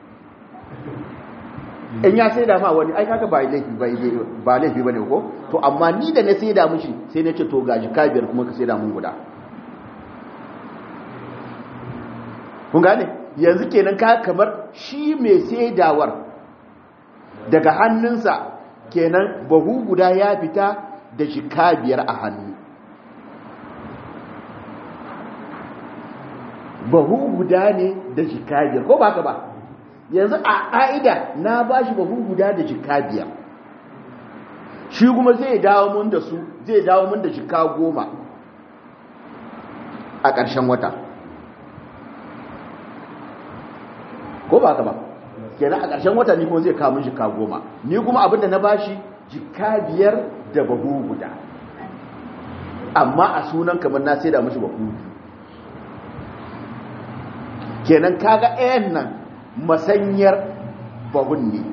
in ya sai da ma wani ai kaga ba laifi ba laifi bane ko to amma ni da na sai da mushi sai na ce to gaji ka biyar kuma ka sai da mun guda kun gane yanzu kenan ka kamar shi mai saidawar daga hannunsa kenan bahu guda ya fita da shi ka biyar a hannu bahu guda ne da shi ka biyar ko ba ka ba yanzu a ƙa'ida na ba shi bahu guda da jika biyar shi kuma zai dawo mun da su zai dawo mun da jika goma a ƙarshen wata ko ba ka ba kenan a ƙarshen wata ni kuma zai kawo mun jika goma ni kuma abinda na ba shi jika biyar da bahu guda amma a sunan kamar na sai da mashi bahu kenan kaga ɗayan nan masanyar bahun ne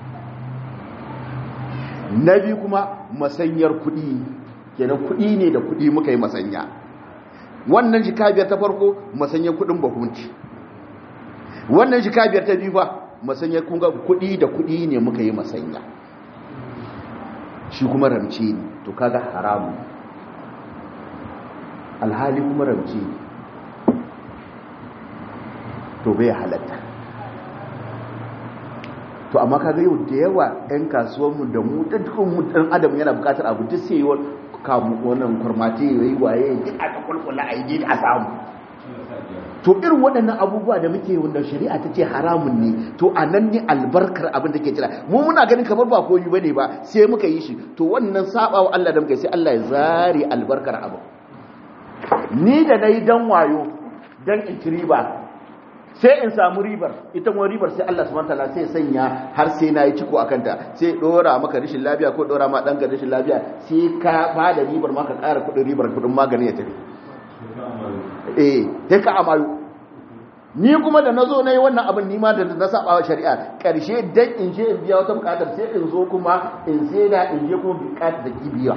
na biyu kuma masanyar kudi kenan kudi ne da kudi muka yi masanya wannan jikabiyar ta farko masanyar kudin bahunci wannan jikabiyar ta biyu ba masanyar kunga kudi da kudi ne muka yi masanya shi kuma ramce ne to kaga haramu alhali kuma ramce ne to bai halatta to amma kaga yau da yawa ɗan kasuwanmu da mu da dukkan mu ɗan adam yana buƙatar abu duk sai yiwuwar kamu wannan kurmati ya yi waye duk aka kulkula a yi a samu to irin waɗannan abubuwa da muke wanda shari'a ta ce haramun ne to a nan ne albarkar abin da ke jira mu muna ganin kamar ba koyi bane ba sai muka yi shi to wannan sabawa Allah da muka yi sai Allah ya zare albarkar abu ni da nayi dan wayo dan in riba sai in samu ribar ita kuma ribar sai Allah subhanahu wataala sai sanya har sai na yi ciko akan ta sai dora maka rashin lafiya ko dora ma danka rashin lafiya sai ka ba da ribar maka ƙara kuɗin ribar kuɗin magani ya tafi eh sai ka amalu ni kuma da nazo nayi wannan abin ni ma da na saba wa shari'a karshe dan in je in biya wata bukatar sai in zo kuma in sai da in je kuma bukatar da kibiya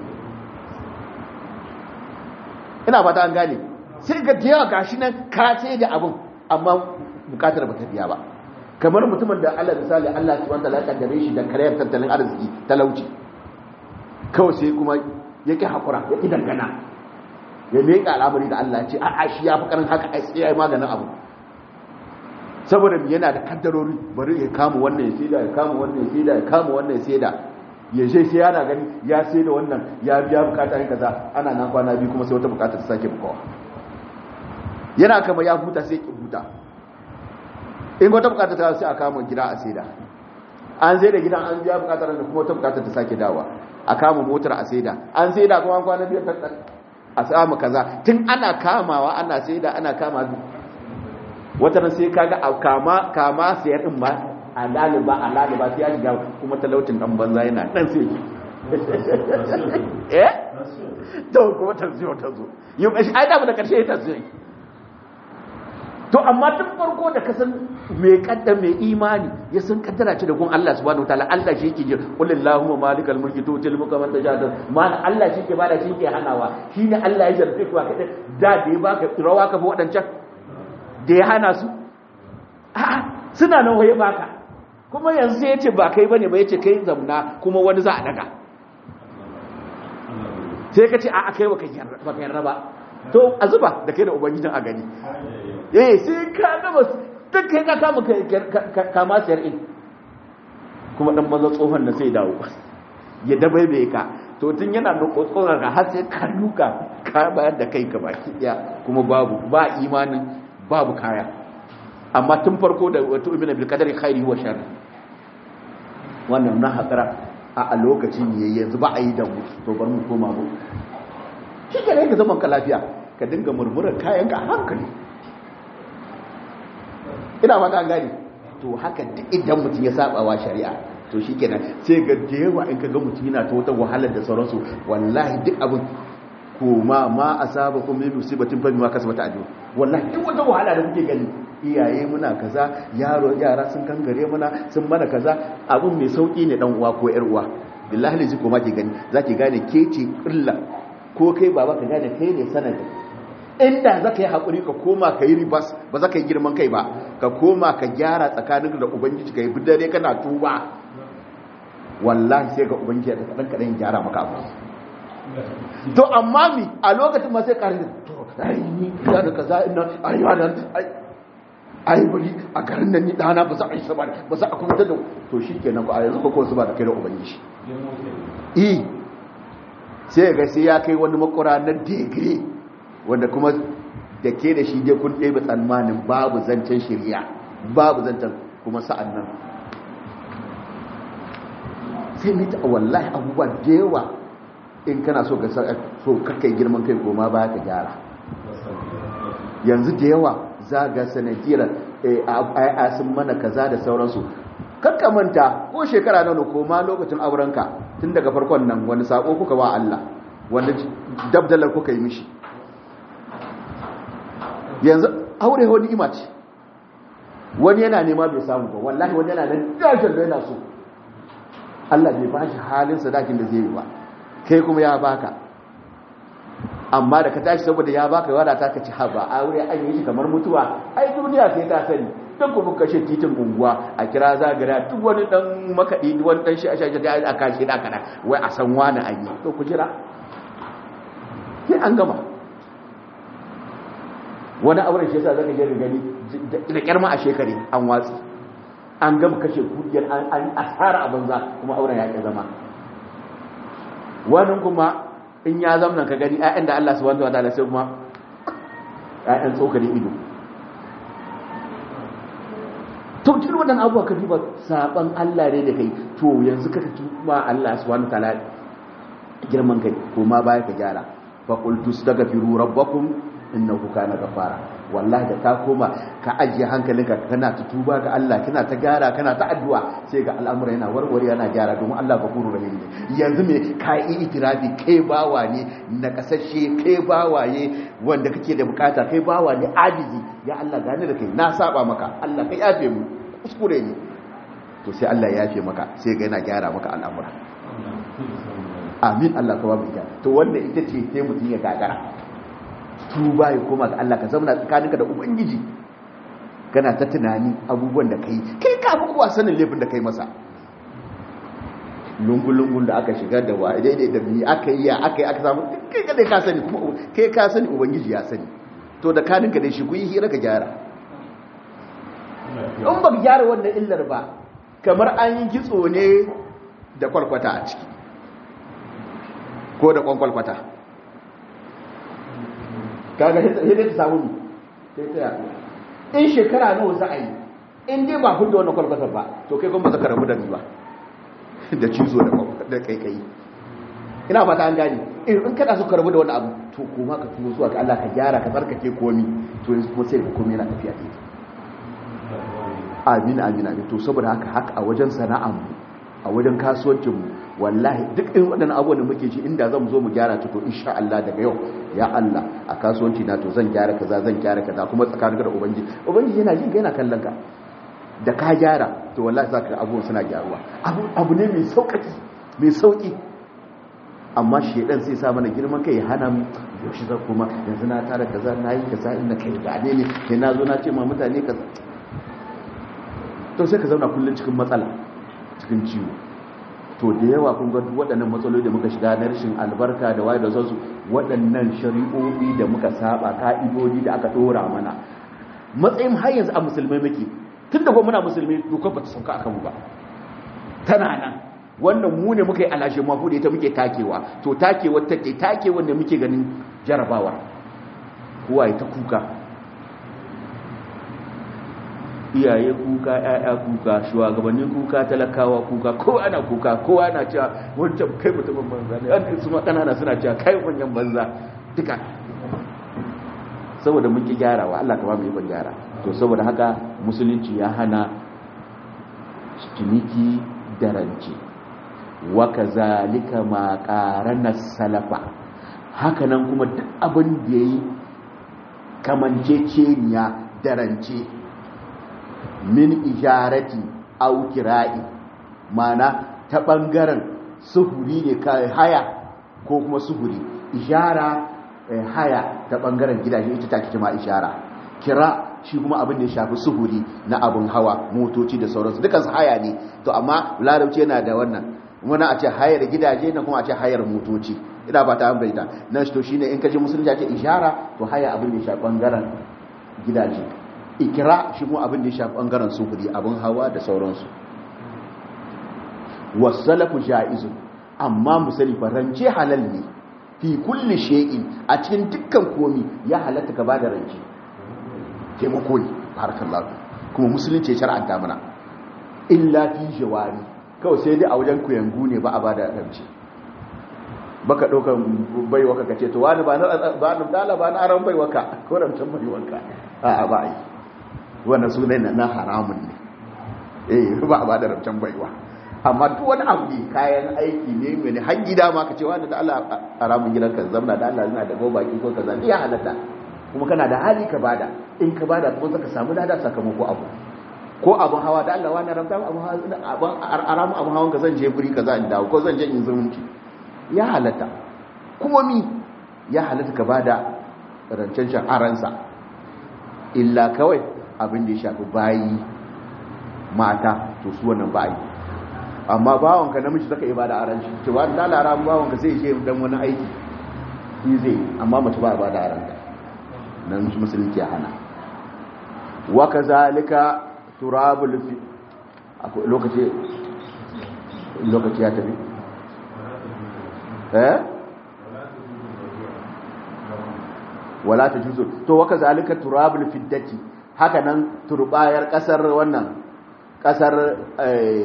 ina fata an gane sai ga da yawa gashi nan ka sai da abin amma bukatar ba ta biya ba kamar mutumin da Allah misali Allah subhanahu wa ta'ala ya kaddare shi da karayar tattalin arziki talauci kawai sai kuma yake hakura ya ki dangana ya miƙa al'amari da Allah ce a'a shi ya fi karin haka ai sai yayi maganin abu saboda yana da kaddarori bari ya kama wannan ya saida ya kama wannan ya saida ya kama wannan ya saida ya je sai yana gani ya saida wannan ya biya bukata ne kaza ana nan kwana biyu kuma sai wata bukata ta sake bukawa yana kama ya huta sai ki huta in wata bukata ta sai a kama gida a saida an saida gidan an biya bukatar da kuma wata bukata ta sake dawa a kama motar a saida an saida kuma kwana biyu ta a samu kaza tun ana kamawa ana sai da ana kama wata sai kaga a kama kama sayar din ma a laliba a laliba sai ya shiga kuma talautin dan banza yana dan sai eh to kuma ta zo ta zo yi ai da da karshe ta zo to amma tun farko da kasan mai kaddar mai imani ya san kaddara ce da gun Allah subhanahu wataala Allah shi yake ji qul allahumma malikal mulki tutil mulka man tasha mana Allah shi ke bada shi ke hanawa shine Allah ya jarfe ku kada da da ya baka rawa ka fa wadancan da ya hana su a'a suna nan waye baka kuma yanzu sai yace ba kai bane ba yace kai zamna kuma wani za a daga sai ka ce a'a kai baka yarda ba to a zuba da kai da ubangijin a gani eh sai ka gaba duk kai ka kama kama siyar in kuma dan maza tsohon da sai dawo ya dabaibe ka to tun yana da tsohon ka har sai ka duka ka bayar da kai ka baki daya kuma babu ba imanin babu kaya amma tun farko da wato ibn bil qadari khairi wa shar wannan na hakara a lokacin yayi yanzu ba a yi da mu to bar mu koma mu shi ke ka zaman ka lafiya ka dinga murmurar kayan ka hankali ina fata an gani to haka duk idan mutum ya saba wa shari'a to shikenan sai ga da yawa in ka ga mutum yana ta wata wahalar da sauransu wallahi duk abin kuma ma asaba kun min musibatin fa bima kasabata ajru wallahi duk wata wahala da kuke gani iyaye muna kaza yaro yara sun kangare muna sun mana kaza abun mai sauki ne dan uwa ko yar uwa billahi lazi ko ma ki gani zaki gane ke ce illa ko kai baba ka gane kai ne sanadi inda za ka yi haƙuri ka koma ka yi ribas ba za ka yi girman kai ba ka koma ka gyara tsakanin da ubangiji ka yi bidare kana tuba wallahi sai ga ubangiji ya kaɗan kaɗan gyara maka abu to amma mi a lokacin ma sai ƙarin to ai ni da da kaza ina ai wannan ai ai bari a garin nan ni dana ba za a yi sa ba ba za a kuma da to shikenan ko a yanzu ko su ba da kai da ubangiji eh sai ga sai ya kai wani makura na degree wanda kuma da ke da shi dai kun ɗaya tsammanin babu zancen shirya babu zancen kuma sa'an nan sai mita wallahi abubuwa da yawa in kana so ka so kakai girman kai goma ba ka gyara yanzu da yawa za ga sanadiyar a sun mana kaza da sauransu manta ko shekara na ko ma lokacin aurenka tun daga farkon nan wani sako kuka ba Allah wanda dabdalar kuka yi mishi yanzu aure wani ima ce wani yana nema bai samu ba wallahi wani yana nan dajin da yana so Allah bai ba shi halin sadakin da zai yi ba kai kuma ya baka amma da ka tashi saboda ya baka wadata ka ci haba aure an yi shi kamar mutuwa ai duniya sai ta sani don kuma kashe titin unguwa a kira zagara duk wani dan makaɗi wani dan shi a shashi da a kashi da kana wai a san wani an yi to ku jira sai an gama wani auren shi yasa zaka je da gani da kyarma a shekare an watsi an gama kashe kudiyar an asara a banza kuma auren ya zama wani kuma in ya zamna ka gani ƴaƴan da Allah subhanahu wataala sai kuma ƴaƴan tsokarin ido to cikin wannan abubuwa ka duba saban Allah ne da kai to yanzu ka tuba Allah subhanahu wataala girman kai ko ma baya ka gyara fa qultu astaghfiru rabbakum innahu kana gafara wallahi da ka koma ka ajiye hankalinka kana ta tuba ga Allah kana ta gyara kana ta addu'a sai ga al'amura yana warware yana gyara domin Allah gafurur rahim ne yanzu me ka yi itirafi kai bawa ne na kasashe kai bawa ne wanda kake da bukata kai bawa ne ajizi ya Allah gane da kai na saba maka Allah ka yafe mu kuskure ne to sai Allah ya yafe maka sai ga yana gyara maka al'amura amin Allah ka babu ita to wannan ita ce sai mutum ya gagara tuba ya koma ga Allah ka zauna tsakaninka da ubangiji kana ta tunani abubuwan da kai kai ka fi kowa sanin laifin da kai masa lungun-lungun da aka shiga da wa daidai da mi aka yi ya aka yi aka samu kai kadai ka sani kuma kai ka sani ubangiji ya sani to da kaninka da shi ku yi hira ka gyara in ba gyara wannan illar ba kamar an yi kitso ne da kwalkwata a ciki ko da kwankwalkwata kaga hidai ta samu sai ta yaɗu in shekara nawa za a yi in dai ba hudu wannan kwalkwata ba to kai kuma zaka rabu da ni ba da cizo da kaikayi ina fata an gani in kada su karbu da wani abu to kuma ka tuno zuwa ga Allah ka gyara ka tsarkake komi to yanzu kuma sai ka komi yana tafiya daidai amin amin amin to saboda haka haka a wajen sana'ar mu a wajen kasuwancin mu wallahi duk irin waɗannan abubuwan da muke ci inda zan zo mu gyara ta to insha Allah daga yau ya Allah a kasuwanci na to zan gyara kaza zan gyara kaza kuma tsakanin da ubangiji ubangiji yana jin ka yana kallon ka da ka gyara to wallahi zaka abubuwan suna gyaruwa abu abu ne mai sauƙi mai sauƙi amma shedan sai sa mana girman kai ya hana mu yaushe zan kuma yanzu na tara kaza na yi kaza inda kai gane ne sai na zo na ce ma mutane kaza to sai ka zauna kullum cikin matsala cikin ciwo to da yawa kun ga waɗannan matsaloli da muka shiga na rashin albarka da waye da zasu waɗannan shari'o'i da muka saba ka'idodi da aka dora mana matsayin har yanzu a musulmai muke tunda ko muna musulmi dokar ba ta sauka akan mu ba tana nan wannan mu ne muka yi alashe mafu da ita muke takewa to takewa take takewa da muke ganin jarabawa kowa ya ta kuka iyaye kuka ƴaƴa kuka shugabanni kuka talakawa kuka ko ana kuka ko ana cewa wancan kai mutumin banza ne an su kanana suna cewa kai manyan banza duka saboda mun ki gyarawa Allah ka ba mu ikon gyara to saboda haka musulunci ya hana ciniki da rance wa kazalika ma qarana salafa haka nan kuma duk abin da yayi kamanceceniya da rance min ijarati au kira'i mana ta bangaren suhuri ne kai haya ko kuma suhuri ijara haya ta bangaren gidaje ita take kuma ijara kira shi kuma abin da ya shafi suhuri na abin hawa motoci da sauransu dukansu haya ne to amma larabci yana da wannan muna a ce hayar gidaje na kuma a ce hayar motoci ina ba ta ambaita nan to shine in kaje musulunci a ce ijara to haya abin da ya shafi bangaren gidaje ikira shi kuma abin da ya shafi bangaren sufuri abin hawa da sauransu wasalafu ja'izu amma musali rance halal ne fi kulli shay'in a cikin dukkan komi ya halatta ka bada rance taimako ne barakallahu kuma musulunci ya shar'anta mana illa fi jawari kawai sai dai a wajen kuyangu ne ba a bada rance baka daukan baiwa ka kace to wani ba na ba na dala ba na aran baiwa ka ko rancen baiwa ka a'a ba yi wannan sunan na haramun ne eh ba a bada rancen baiwa amma duk wani abu ne kayan aiki ne mai har gida ma ka ce wani da Allah haramun gidan ka zamna da Allah yana da baki ko kaza ya halatta kuma kana da hali ka bada in ka bada kuma zaka samu lada sakamako abu ko abun hawa da Allah wani ramta abun hawa abun aramu abun hawan ka zan je guri kaza in dawo ko zan je in zumunci ya halatta kuma mi ya halatta ka bada rancen shan aransa illa kawai abin da ya shafi bayi mata to su wannan bayi amma bawanka namiji zaka yi bada aran shi cewa da lara bawanka zai je dan wani aiki shi zai amma mace ba bada aran ta nan musulunci ya hana wa kazalika turabul fi akwai lokaci lokaci ya tafi eh wala ta juzu to waka zalika turabul fiddati haka nan turbayar kasar wannan kasar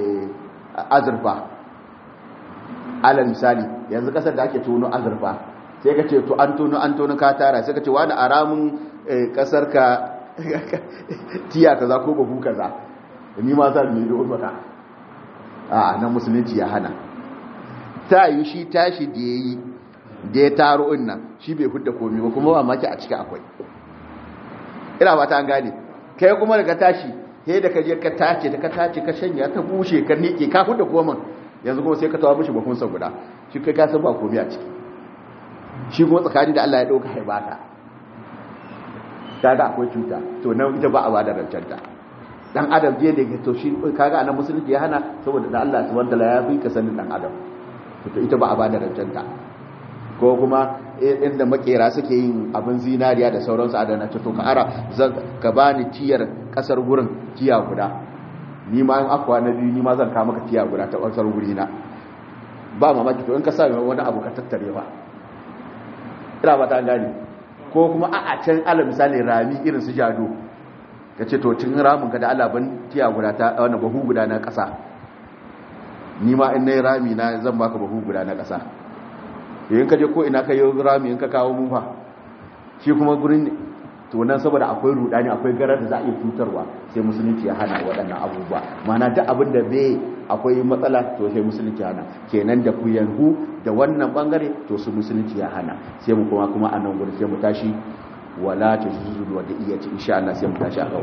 azurfa ala misali yanzu kasar da ake tono azurfa sai ka ce to an tono an tono ka tara sai ka ce wani aramun kasar ka tiya kaza ko babu kaza ni ma za mu yi da maka a nan musulunci ya hana ta yi shi tashi da ya yi da ya taro nan shi bai hudda komi ba kuma ba maki a ciki akwai ina ba ta an gane kai kuma daga tashi he da ka je ka tace da ka tace ka shanya ka bushe ka nike ka hudda koman yanzu kuma sai ka tawa mishi bakun sa guda shi kai ka san ba komi a ciki shi kuma tsakani da Allah ya dauka haibata kaga akwai cuta to nan ita ba a ba da rancanta dan adam je da to shi kaga anan musulunci ya hana saboda da Allah subhanahu wataala ya fi ka sanin dan adam to ita ba a ba da rancanta ko kuma inda makera suke yin abin zinariya da sauransu a dana to ka ara ka bani tiyar kasar gurin tiya guda ni ma in akwa na biyu ni ma zan ka maka tiya guda ta kasar guri na ba mamaki to in ka sa wani abu ka tattare ba ina ba ta gani ko kuma a a can ala misali rami irin su jado ka ce to cin ramin ka da alaban tiya guda ta wannan bahu guda na kasa ni ma in nayi rami na zan baka bahu guda na kasa in ka je ko ina ka yi rami in ka kawo mu fa shi kuma gurin to nan saboda akwai rudani akwai garar da za a iya cutarwa sai musulunci ya hana waɗannan abubuwa mana duk abin da bai akwai matsala to sai musulunci ya hana kenan da ku yanhu da wannan bangare to su musulunci ya hana sai mu kuma kuma a nan gurin sai mu tashi wala ta zuzu wa da iya ci insha Allah sai mu tashi a kan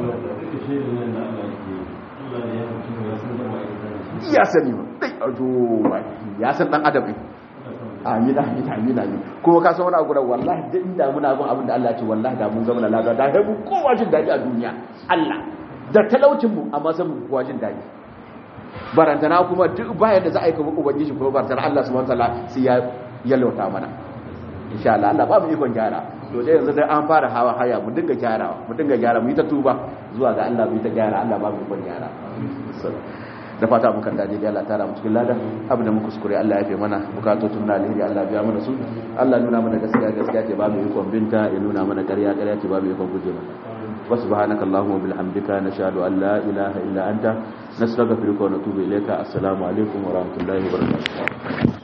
ya sani ba dai ajo ya san dan adam ne amin amin amin amin kuma ka san wani abu da wallahi duk inda muna bin abin da Allah ya ce wallahi da mun zama na lafiya da mu kowa jin daɗi a duniya Allah da talaucin mu amma sai mu kowa jin daɗi barantana kuma duk bayan da za a yi kuma ubangiji kuma barantana Allah subhanahu wataala sai ya yalwata mana insha Allah Allah ba mu ikon gyara to dai yanzu dai an fara hawa haya mu dinga gyarawa mu dinga gyara mu yi ta tuba zuwa ga Allah mu yi ta gyara Allah ba mu ikon gyara da fata mun kan dade da Allah tara mu cikin ladan abin da muka kuskure Allah ya fi mana bukatotun na alheri Allah biya mana su Allah nuna mana gaskiya gaskiya ce ba mu yi kon binta ya nuna mana ƙarya ƙarya ce ba mu yi kon guje mata wa subhanaka allahumma bihamdika nashhadu an la ilaha illa anta nastaghfiruka wa natubu ilayka assalamu alaikum wa rahmatullahi wa barakatuh